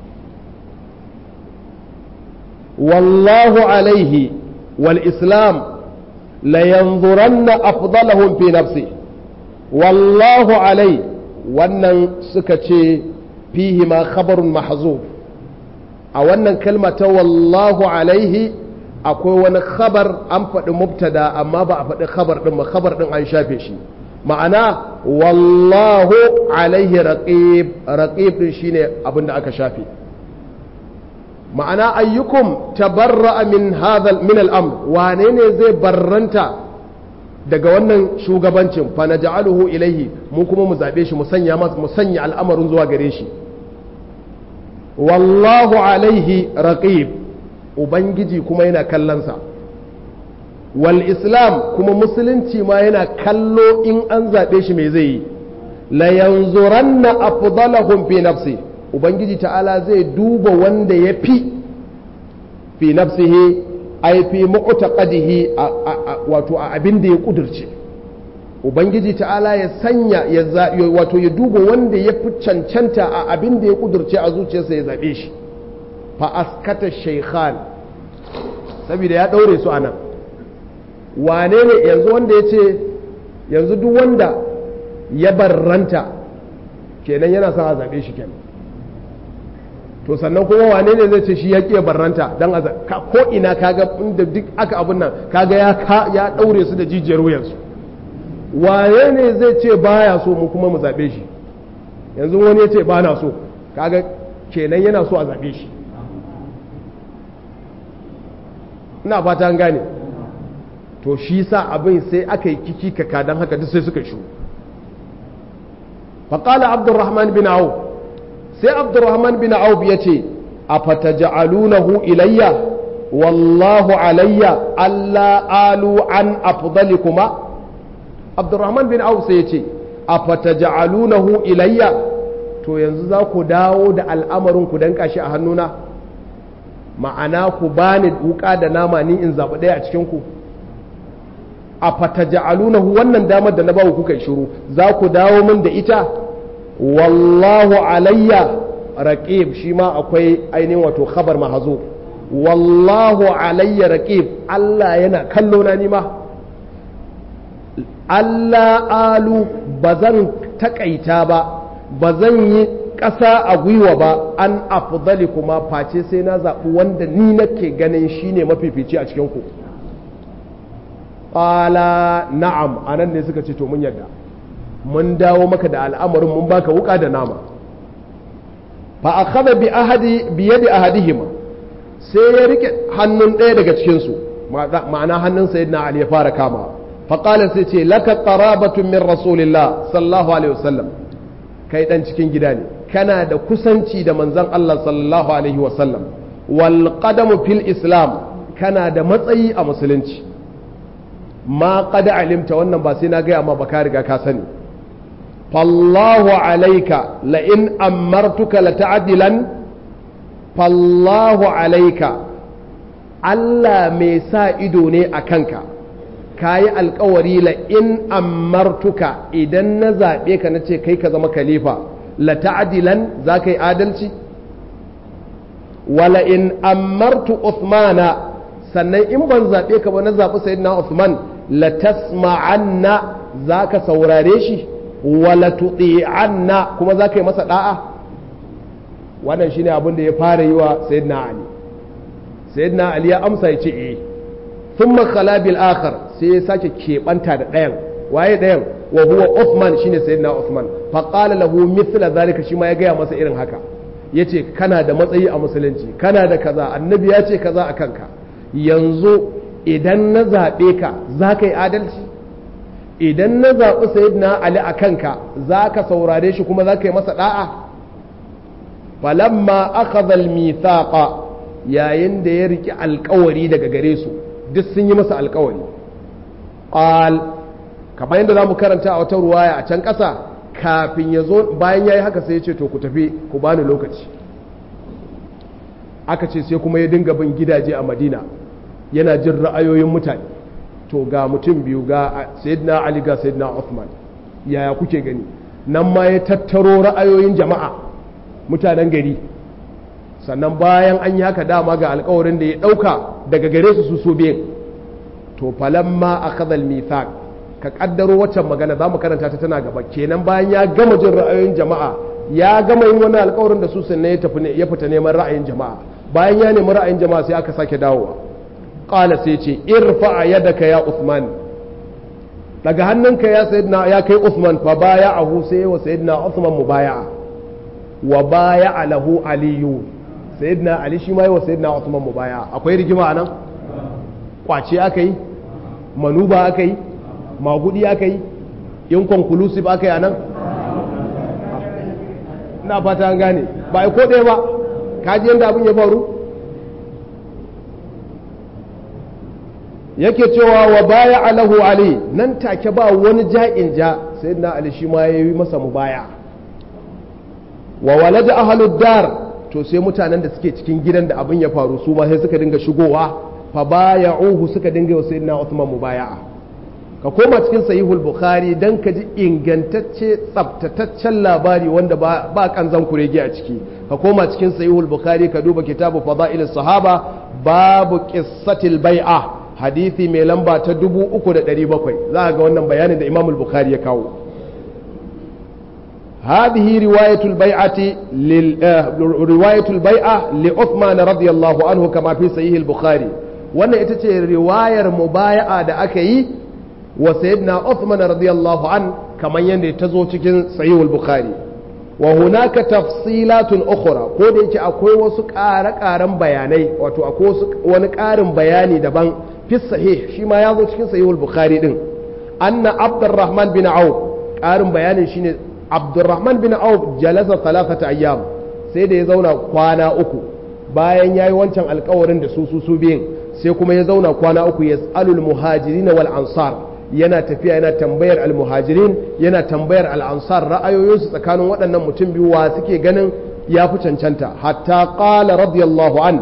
wallahu alaihi wal islam layanzuranna afdalahum fi nafsi wallahu alai wannan suka ce fihi ma khabarun mahzuf a wannan kalma ta wallahu alaihi akwai wani khabar an faɗi mubtada amma ba a faɗi khabar ɗin ba khabar ɗin an shafe shi ma'ana wallahu alaihi raqib raqib ɗin shine abin da aka shafe ma'ana ayyukum tabarra'a min hadha min al-amr wane ne zai barranta daga wannan shugabancin fa naj'aluhu ilayhi mu kuma mu zabe shi mu sanya masa mu sanya al'amarin zuwa gare shi wallahu alaihi raqib ubangiji kuma yana kallonsa wal islam kuma musulunci ma yana kallo in an zabe shi me zai yi la yanzuranna afdalahum fi nafsi ubangiji ta'ala zai duba wanda ya fi fi nafsihi ai fi mu'taqadihi wato a abin da ya kudurce ubangiji ta'ala ya sanya ya wato ya duba wanda ya fi cancanta a abin da ya kudurce a zuciyarsa ya zabe shi fa askata shaykhan saboda ya daure su anan wane ne yanzu wanda ya ce yanzu duk wanda ya barranta kenan yana son a zabe shi kenan to sannan kuma wane ne zai ce shi ya ƙiya barranta don a ko ina kaga inda duk aka abin nan kaga ya ya ɗaure su da jijiyar wuyansu wane ne zai ce baya so mu kuma mu zaɓe shi yanzu wani ya ce ba na so kaga kenan yana so a zaɓe shi ina fata an gane to shi sa abin sai aka yi kiki kaka don haka duk sai suka shu faƙala abdurrahman bin auf sai abdurrahman bin auf ya ce a fataja'alunahu ilayya wallahu alayya alla alu an afdali kuma abdurrahman bin auf sai ya ce a fataja'alunahu ilayya to yanzu za ku dawo da al'amarin ku danka shi a hannuna ma'ana ku bani wuka da nama ni in zaɓi ɗaya a cikin ku a fataja'alunahu wannan damar da na bawa kuka shiru za ku dawo min da ita wallahu alayya raqib shi ma akwai ainihin wato khabar mahazo wallahu alayya raqib Allah yana kallo na nima Allah alu ba zan takaita ba ba zan yi ƙasa a gwiwa ba an afdali kuma face sai na zaɓi wanda ni nake ganin shine mafifici a cikin ku ƙala na'am anan ne suka ce to mun yadda mun dawo maka da al'amarin mun baka wuka da nama fa akhadha bi ahadi bi yadi ahadihima sai ya rike hannun ɗaya daga cikin su ma'ana hannun sayyidina ali ya fara kama fa qala sai ce laka qarabatun min rasulillah sallallahu alaihi wasallam kai dan cikin gida ne kana da kusanci da manzon Allah sallallahu alaihi wasallam wal qadamu fil islam kana da matsayi a musulunci ma qad alimta wannan ba sai na gaya ma ba ka riga ka sani fallahu alaika la in amartuka la ta'dilan fallahu alaika Allah mai sa ido ne a kanka kayi alkawari la in amartuka idan na zaɓe ka na ce kai ka zama khalifa la ta'dilan za ka yi adalci wala in amartu Uthmana sannan in ban zaɓe ka ba na zaɓi sayyidina Uthman la tasma'anna za ka saurare shi wala tuti'anna kuma za ka yi masa da'a wannan shine abin da ya fara yi wa sayyidina Ali sayyidina Ali ya amsa ya ce eh thumma khala bil akhar sai ya sake keɓanta da ɗayan waye ɗayan wa huwa Uthman shine sayyidina Uthman fa qala lahu mithla zalika shi ma ya gaya masa irin haka ya ce kana da matsayi a musulunci kana da kaza annabi ya ce kaza a kanka yanzu idan na zaɓe ka za ka yi adalci idan na zaɓi sayyidina ali a kanka za ka saurare shi kuma za ka yi masa ɗa'a falamma akhadha al-mithaqa yayin da ya riki alkawari daga gare su duk sun yi masa alkawari qal kamar yadda zamu karanta a wata ruwaya a can ƙasa kafin ya zo bayan yayi haka sai ya ce to ku tafi ku bani lokaci aka ce sai kuma ya dinga bin gidaje a Madina yana jin ra'ayoyin mutane to ga mutum biyu ga sayyidina Ali ga sayyidina Uthman yaya kuke gani nan ma ya tattaro ra'ayoyin jama'a mutanen gari sannan bayan an yi haka dama ga alkawarin da ya ɗauka daga gare su su so biyan to falamma a kazal mithaq ka kaddaro waccan magana za mu karanta ta tana gaba kenan bayan ya gama jin ra'ayoyin jama'a ya gama yin wani alkawarin da su sannan ya tafi ya fita neman ra'ayin jama'a bayan ya nemi ra'ayin jama'a sai aka sake dawowa qala sai ce irfa yadaka ya usman daga hannunka ya sayyidina ya kai usman fa baya'ahu sai wa sayyidina usman mubaya'a wa baya'a lahu aliyu sayyidina ali shi ma yi wa sayyidina Uthman mubaya akwai rigima anan kwace aka yi manuba aka yi magudi aka yi inconclusive aka yi anan ina fata an gane ba ai ko ɗaya ba kaji yadda abin ya faru yake cewa wa baya alahu ali nan take ba wani ja'in ja sayyidina ali shi ma yayi masa mubaya wa walada ahlud dar to sai mutanen da suke cikin gidan da abin ya faru su ma sai suka dinga shigowa fa baya'uhu suka dinga wa sayyidina Uthman mubaya'a ka koma cikin sahihul bukhari dan ka ji ingantacce tsabtataccen labari wanda ba ba kanzan kurege a ciki ka koma cikin sahihul bukhari ka duba kitabu fadailus sahaba babu qissatil bai'a hadisi mai lamba ta 3700 za ga wannan bayanin da imamul bukhari ya kawo هذه رواية البيعة لل... رواية البيعة لعثمان رضي الله عنه كما في صحيح البخاري wannan ita ce riwayar mubaya'a da aka yi wa sayyidina Uthman radiyallahu an kamar yadda ta zo cikin sahihul bukhari wa hunaka tafsilatun ukhra ko da yake akwai wasu ƙare-ƙaren bayanai wato akwai wasu wani ƙarin bayani daban fi sahih shi ma ya zo cikin sahihul bukhari din anna abdurrahman bin auf ƙarin bayanin shine abdurrahman bin auf jalasa talafata ayyam sai da ya zauna kwana uku bayan ya yi wancan alkawarin da su su su biyun sai kuma ya zauna kwana uku ya tsalul muhajirin wal ansar yana tafiya yana tambayar almuhajirin yana tambayar al'ansar ra'ayoyinsu tsakanin waɗannan mutum biyu wa suke ganin ya fi cancanta hatta ƙala radiyallahu an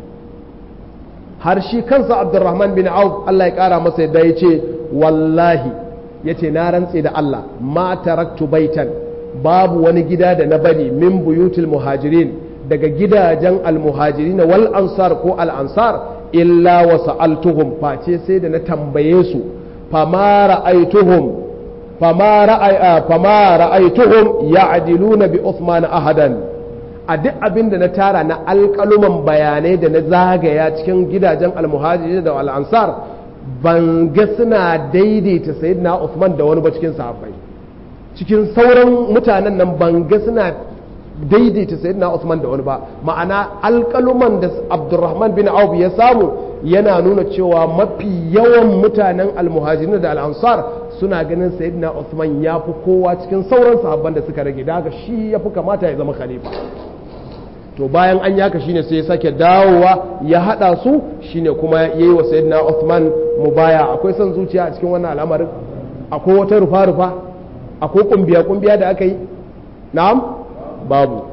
har shi kansa abdurrahman bin auf Allah ya ƙara masa yadda ya ce wallahi ya ce na rantse da Allah ma taraktu baitan babu wani gida da na bari min buyutul muhajirin daga gidajen almuhajirin wal ansar ko al ansar illa wa sa'altuhum face sai da na tambaye su fama ra'aituhum fama ra'ay fama ra'aituhum ya'diluna bi Uthman ahadan a duk abin da na tara na alƙaluman bayanai da na zagaya cikin gidajen almuhajirin da al ansar ban ga suna daidaita sayyidina Uthman da wani ba cikin sahabbai cikin sauran mutanen nan ban ga suna daidaita sayyidina Uthman da wani ba ma'ana alƙaluman da Abdurrahman bin Auf ya samu yana nuna cewa mafi yawan mutanen almuhajirin da al'ansar suna ganin sayyidina Uthman ya fi kowa cikin sauran sahabban da suka rage daga shi ya fi kamata ya zama khalifa to bayan an yaka shine sai ya sake dawowa ya hada su shine kuma yayi wa sayyidina Uthman mubaya akwai son zuciya a cikin wannan al'amarin akwai wata rufa rufa akwai kumbiya kumbiya da aka yi na'am babu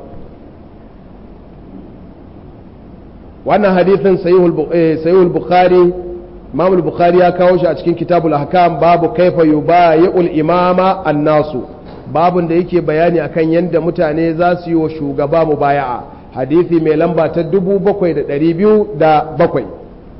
wannan hadithin sahihul bukhari imam bukhari ya kawo shi a cikin kitabul ahkam babu kaifa yubayi'ul imama annasu babun da yake bayani akan yadda mutane za su yi wa shugaba mubaya'a hadithi mai lamba ta 7207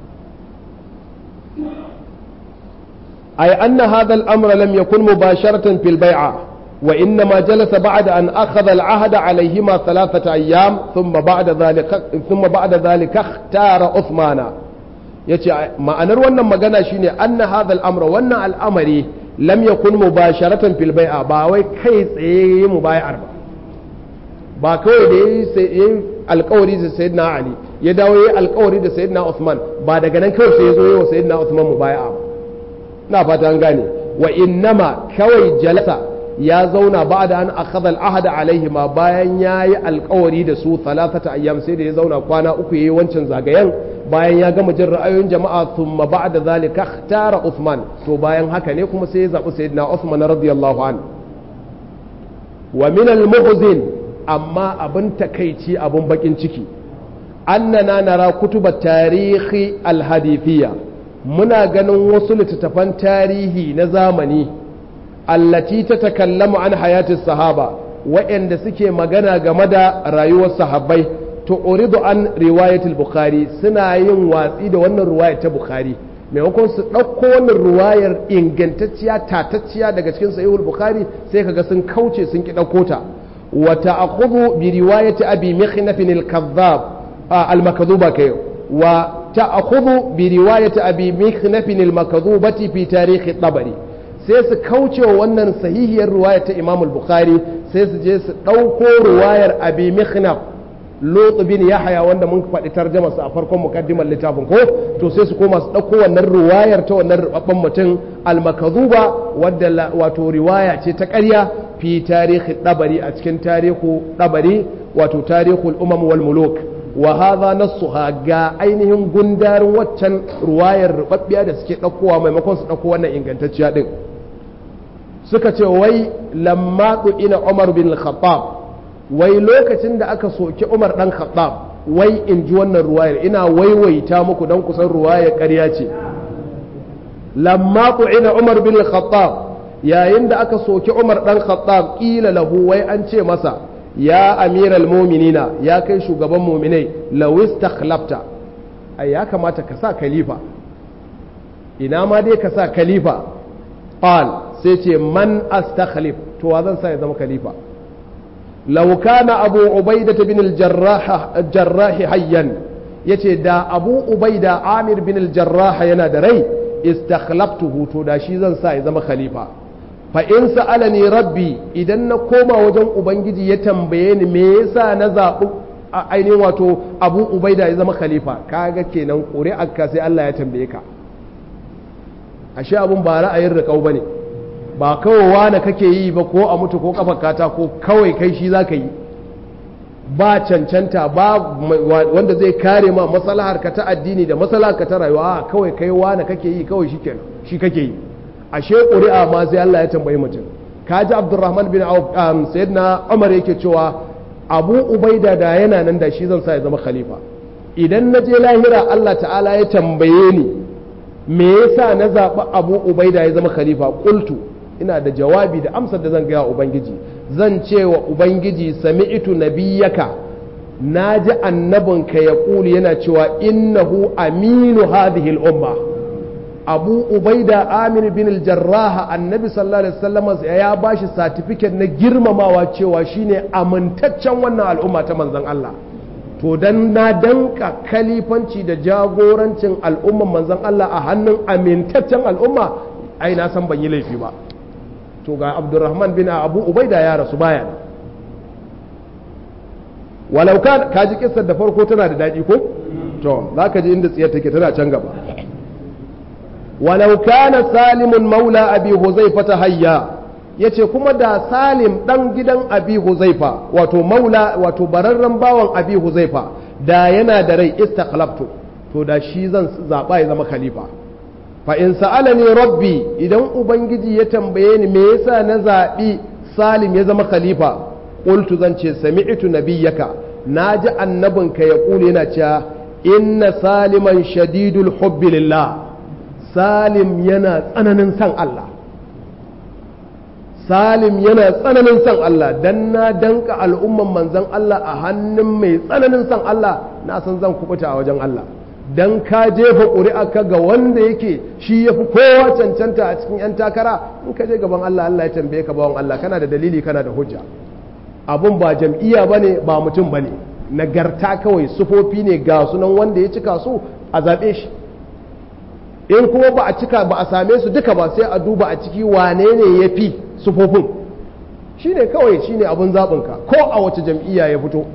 ay anna hadha al-amra lam yakun mubasharatan fil bai'a وإنما جلس بعد أن أخذ العهد عليهما ثلاثة أيام ثم بعد ذلك ثم بعد ذلك اختار عثمان yace ma'anar wannan magana shine anna hadha al-amra wannan al'amari lam yakun mubasharatan fil bai'a ba wai kai tsaye mubayar ba ba kawai da ya yi alkawari da sayyidina ali ya dawo ya yi alkawari da sayyidina usman ba daga nan kawai sai ya zo yi wa sayyidina usman mu baya ba na fata an gane wa innama kawai jalasa ya zauna ba da an akhadha al-ahda alaihi ma bayan ya yi alkawari da su talatata ayyam sai da ya zauna kwana uku yayi wancan zagayen bayan ya gama jin ra'ayoyin jama'a thumma ba'da zalika ikhtara Uthman to bayan haka ne kuma sai ya zabi sayyidina Uthman radiyallahu anhu wa min al-muhzin amma abin takaici abin bakin ciki annana nara kutuba tarihi al-hadithiyya muna ganin wasu littattafan tarihi na zamani allati ta takallamu an hayatis sahaba waɗanda suke magana game da rayuwar sahabbai to uridu an riwayatul bukhari suna yin watsi da wannan riwayar ta bukhari maimakon su ɗauko wannan riwayar ingantacciya tatacciya daga cikin sahihul bukhari sai kaga sun kauce sun ki ɗauko ta wa ta'khudhu bi riwayati abi mikhnaf al-kadhab al-makdhuba kai wa ta'khudhu bi riwayati abi mikhnaf al-makdhubati fi tarikh at-tabari sai su kauce wa wannan sahihiyar riwayar ta imam al-bukhari sai su je su ɗauko riwayar abi mikhnaf Lot bin Yahya wanda mun faɗi tarjama a farkon mukaddimar littafin ko to sai su koma su ɗauko wannan riwayar ta wannan rubabban mutum al-makazuba wadda wato riwaya ce ta ƙarya fi tarihi dabari a cikin tarihu dabari wato tarihul umam wal muluk wa hadha nassuha ga ainihin gundarin waccan riwayar rubabbiya da suke ɗaukowa maimakon su ɗauko wannan ingantacciya din suka ce wai lamma ina Umar bin Khattab wai lokacin da aka soki umar dan khattab wai in ji wannan ruwayar ina waiwaita muku dan kusan ruwayar ƙarya ce lamma ina umar bin khattab yayin da aka soki umar dan khattab kila lahu wai an ce masa ya amiral mu'minina ya kai shugaban mu'minai lawis takhlafta ai ya kamata ka sa khalifa ina ma dai ka sa khalifa qal sai ce man astakhlif to wa zan sa ya zama khalifa لو كان أبو عبيدة بن الجراح الجراح حيا yace da abu ubaida amir bin al-jarrah yana da rai istakhlaftuhu to da shi zan sa ya zama khalifa fa in sa'alani rabbi idan na koma wajen ubangiji ya tambaye ni me yasa na zaɓi ainihin wato abu ubaida ya zama khalifa kaga kenan ƙuri'ar ka sai Allah ya tambaye ka ashe abun ba ra'ayin riƙau bane ba kawai wane kake yi ba ko a mutu ko kafar kata ko kawai kai shi za ka yi ba cancanta ba wanda zai kare ma masalahar ka ta addini da masalahar ka ta rayuwa kawai kai wane kake yi kawai shi shi kake yi ashe ƙuri'a ma sai Allah ya tambayi mutum kaji Abdurrahman bin Auf sayyidina Umar yake cewa Abu Ubaida da yana nan da shi zan sa ya zama khalifa idan na je lahira Allah ta'ala ya tambaye ni me yasa na zaɓi Abu Ubaida ya zama khalifa qultu ina da jawabi da amsar da zan gaya ubangiji zan ce wa ubangiji sami'tu nabiyyaka na ji annabinka ya ƙuli yana cewa innahu aminu hadhihi al'umma abu ubaida amir bin al-jarrah annabi sallallahu alaihi wasallam ya bashi certificate na girmamawa cewa shine amintaccen wannan al'umma ta manzon Allah to dan na danka kalifanci da jagorancin al'umman manzon Allah a hannun amintaccen al'umma ai na san ban yi laifi ba to ga abdurrahman bin abu ubaida ya rasu baya walau ka kaji kissar da farko tana da daɗi ko to za ka ji inda tsiyar take tana can gaba walau kana salimun maula abi huzaifa ta hayya yace kuma da salim dan gidan abi huzaifa wato maula wato bararren bawan abi huzaifa da yana da rai istakhlaftu to da shi zan zaba ya zama khalifa fa in sa'alani rabbi idan ubangiji ya tambaye ni me yasa na zaɓi salim ya zama khalifa qultu zan ce sami'tu nabiyyaka naji annabinka ya kule yana cewa inna saliman shadidul hubbi lillah salim yana tsananin san Allah salim yana tsananin san Allah dan na danka al'umman manzon Allah a hannun mai tsananin san Allah na san zan kubuta a wajen Allah dan ka jefa ƙuri'a ga wanda yake shi ya fi kowa cancanta a cikin 'yan takara in ka je gaban Allah Allah ya tambaye ka bawan Allah kana da dalili kana da hujja abun ba jam'iyya ba ne ba mutum ba ne nagarta kawai sufofi ne ga sunan wanda ya cika su a zaɓe shi in kuma ba a cika ba a same su duka ba sai a duba a ciki wane ne ya fi sufofin shine kawai shine abin zaɓinka ko a wace jam'iyya ya fito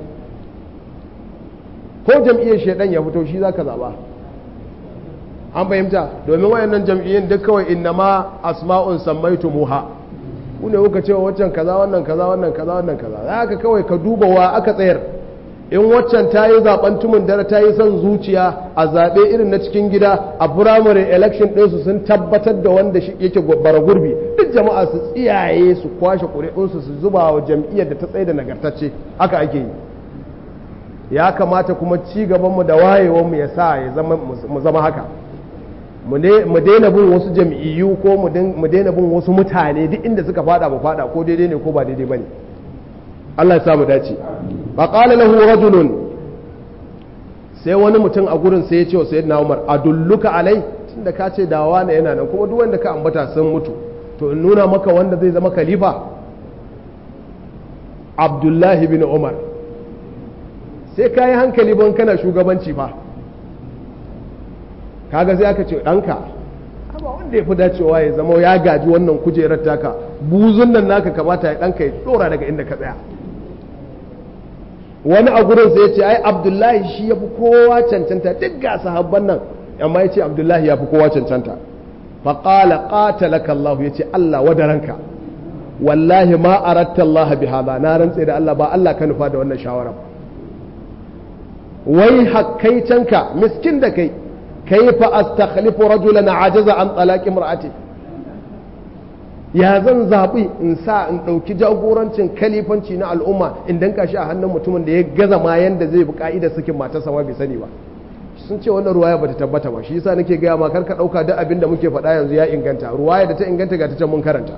ko jam'iyyar shaidan ya fito shi zaka zaɓa an fahimta domin wayannan jam'iyyun duk kawai innama asma'un sammaitu muha ku ne kuka cewa waccan kaza wannan kaza wannan kaza wannan kaza za ka kawai ka duba wa aka tsayar in waccan ta yi zaben tumin dare ta yi son zuciya a zaɓe irin na cikin gida a firamare election ɗinsu sun tabbatar da wanda yake bara gurbi duk jama'a su tsiyaye su kwashe ƙuri'unsu su zuba wa jam'iyyar da ta tsaye da nagartacce haka ake yi ya kamata kuma ci gabanmu da wayewanmu ya sa mu zama haka mu daina bin wasu jam'iyyu ko mu daina bin wasu mutane duk inda suka fada mu fada ko daidai ne ko ba daidai bane Allah ya sa mu dace fa qala lahu rajulun sai wani mutum a gurin sai ya ce wa sayyidina Umar adulluka alai tunda ka ce dawa ne yana nan kuma duk wanda ka ambata sun mutu to in nuna maka wanda zai zama khalifa Abdullahi bin Umar sai ka yi hankali ban kana shugabanci fa kaga sai aka ce ɗanka amma wanda ya fi dacewa ya zama ya gaji wannan kujerar taka buzun nan naka kamata ya ɗanka ya ɗora daga inda ka tsaya wani a gurin sai ya ce ai abdullahi shi ya fi kowa cancanta duk ga sahabban nan amma ya ce abdullahi ya fi kowa cancanta faƙala ƙatalaka Allah ya ce Allah wadaranka wallahi ma aratta Allah bi hada na rantse da Allah ba Allah ka nufa da wannan shawara wai hakkaicanka miskin da kai kaifa astakhlifu rajulan ajaza an talaqi imra'ati ya zan zabi in sa in dauki jagorancin kalifanci na al'umma in danka shi a hannun mutumin da ya gaza ma yanda zai bi ka'idar sakin matarsa ma bai sani ba sun ce wannan ruwaya bata tabbata ba shi yasa nake gaya ma karka dauka duk abin da muke faɗa yanzu ya inganta ruwaya da ta inganta ga ta can mun karanta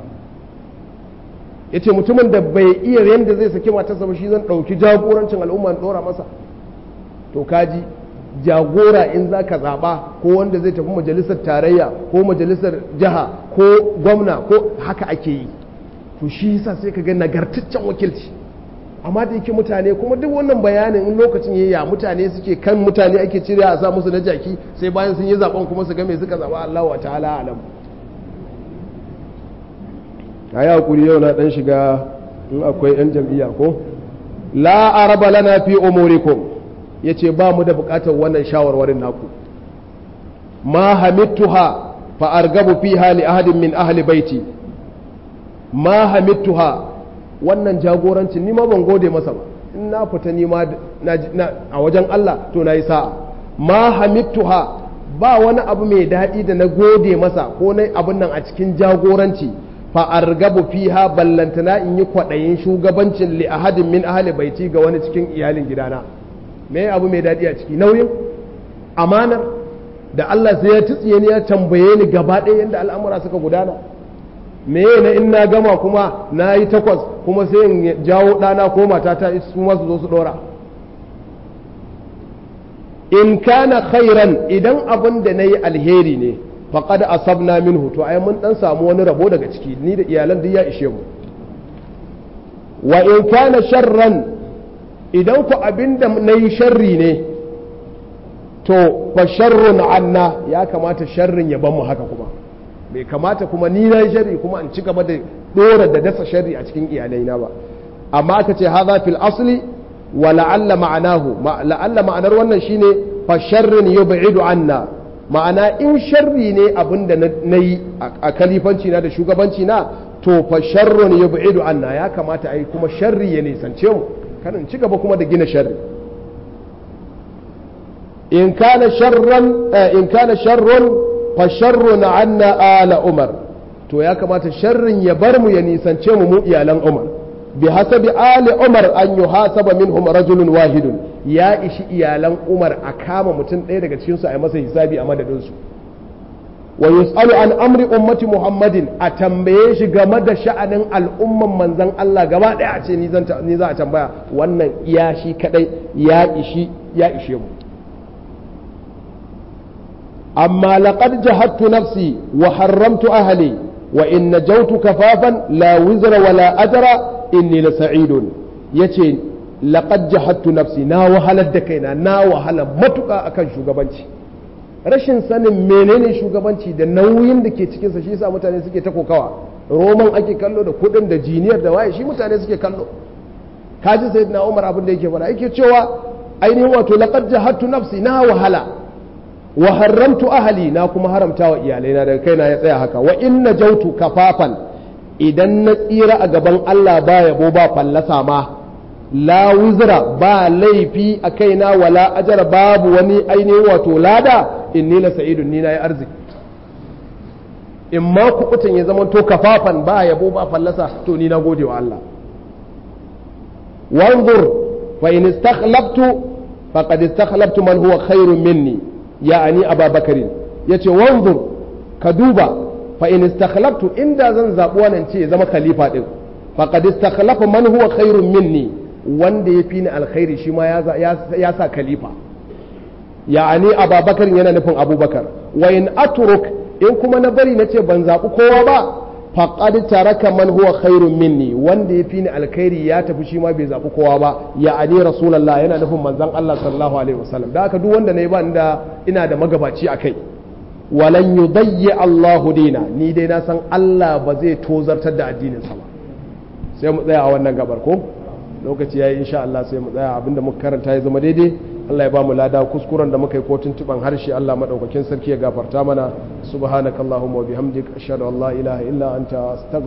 yace mutumin da bai iya yanda zai saki matarsa ba shi zan dauki jagorancin al'umma in dora masa to kaji jagora in za ka zaɓa ko wanda zai tafi majalisar tarayya ko majalisar jiha ko gwamna ko haka ake yi to shi yasa sai ka ga nagartaccen wakilci amma da yake mutane kuma duk wannan bayanin in lokacin yayya mutane suke kan mutane ake cire a sa musu na jaki sai bayan sun yi zaben kuma su ga me suka zaba Allah wa ta'ala alam ayi hakuri yau na dan shiga in akwai yan jam'iyya ko la araba lana fi umurikum ya ce ba mu da bukatar wannan shawarwarin naku ma hamittuha fa argabu fiha li ahadin min ahli baiti ma hamittuha wannan jagorancin ni ma ban gode masa ba in na fita ni ma a wajen Allah to nayi sa'a ma hamittuha ba wani abu mai daɗi da na gode masa ko na abin nan a cikin jagoranci fa argabu fiha ballantana in yi kwaɗayin shugabancin li ahadin min ahli baiti ga wani cikin iyalin gidana me abu mai daɗi a ciki nauyin amanar da Allah sai ya tsiye ni ya tambaye ni gaba ɗaya yadda al'amura suka gudana me na in na gama kuma na yi takwas kuma sai in jawo ɗana ko matata su masu zo su ɗora in kana khairan idan abin da na yi alheri ne faƙad asabna minhu to ai mun ɗan samu wani rabo daga ciki ni da iyalan duk ya ishe mu wa in kana sharran idan ku abin da na yi sharri ne to fa sharrun anna ya kamata sharrin ya ban mu haka kuma bai kamata kuma ni na yi sharri kuma in ci gaba da dora da dasa sharri a cikin iyalaina ba amma aka ce hadha fil asli wa la'alla ma'anahu la'alla ma'anar wannan shine fa sharrin yub'idu anna ma'ana in sharri ne abin da na yi a kalifanci na da shugabanci na to fa sharrun yub'idu anna ya kamata ai kuma sharri ya nisance mu kanin ci gaba kuma da gina sharri in kana sharran in kana sharrun fa sharrun anna ala umar to ya kamata sharrin ya bar mu ya nisance mu mu iyalan umar bi hasabi ali umar an yuhasaba minhum rajulun wahidun ya ishi iyalan umar a kama mutum ɗaya daga cikin su a yi masa hisabi a madadin su wa yus'alu an amri ummati muhammadin a tambaye shi game da sha'anin al'umman manzon Allah gaba ɗaya a ce ni za a tambaya wannan ya shi kadai ya ishi ya ishe mu amma laqad jahadtu nafsi wa harramtu ahli wa in najawtu kafafan la wizra wala ajra inni la sa'idun yace laqad jahadtu nafsi na wahalar da kaina na wahala matuka akan shugabanci rashin sanin menene shugabanci da nauyin da ke cikinsa shi yasa mutane suke ta kokawa roman ake kallo da kudin da jiniyar da waye shi mutane suke kallo kaji sayyidina umar abin da yake fara yake cewa ainihin wato laqad jahadtu nafsi na wahala wa haramtu ahli na kuma haramta wa iyalaina daga kaina ya tsaya haka wa inna jautu kafafan idan na tsira a gaban Allah ba yabo ba fallasa ma la wizra ba laifi a kaina wala ajara babu wani ainihin wato lada inni la sa'idun ni nayi arziki in ma kuɓutan ya zama to kafafan ba yabo ba fallasa to ni na gode wa Allah wanzur fa in istakhlabtu faqad istakhlabtu man huwa khairun minni ya'ani ababakarin yace wanzur ka duba fa in istakhlabtu inda zan zabi wannan ce ya zama khalifa din faqad istakhlafa man huwa khairun minni wanda ya fi ni alkhairi shi ma ya sa khalifa ya'ani ababakar yana nufin abubakar wa in aturuk in kuma na bari na ce ban zaɓi kowa ba faqad taraka man huwa khairun minni wanda ya fi ni alkhairi ya tafi shi ma bai zaɓi kowa ba ya'ani rasulullah yana nufin manzon Allah sallallahu alaihi wasallam da haka duk wanda nayi ba inda ina da magabaci akai walan yudayyi Allahu dina ni dai na san Allah ba zai tozartar da addinin sa ba sai mu tsaya a wannan gabar ko lokaci yayi insha Allah sai mu tsaya abinda muka karanta ya zama daidai Allah ya ba mu lada kuskuren da muka yi ko tuntuban harshe Allah madaukakin sarki ya gafarta mana subhanakallahumma wa bihamdik ashhadu an la ilaha illa anta astaghfiruka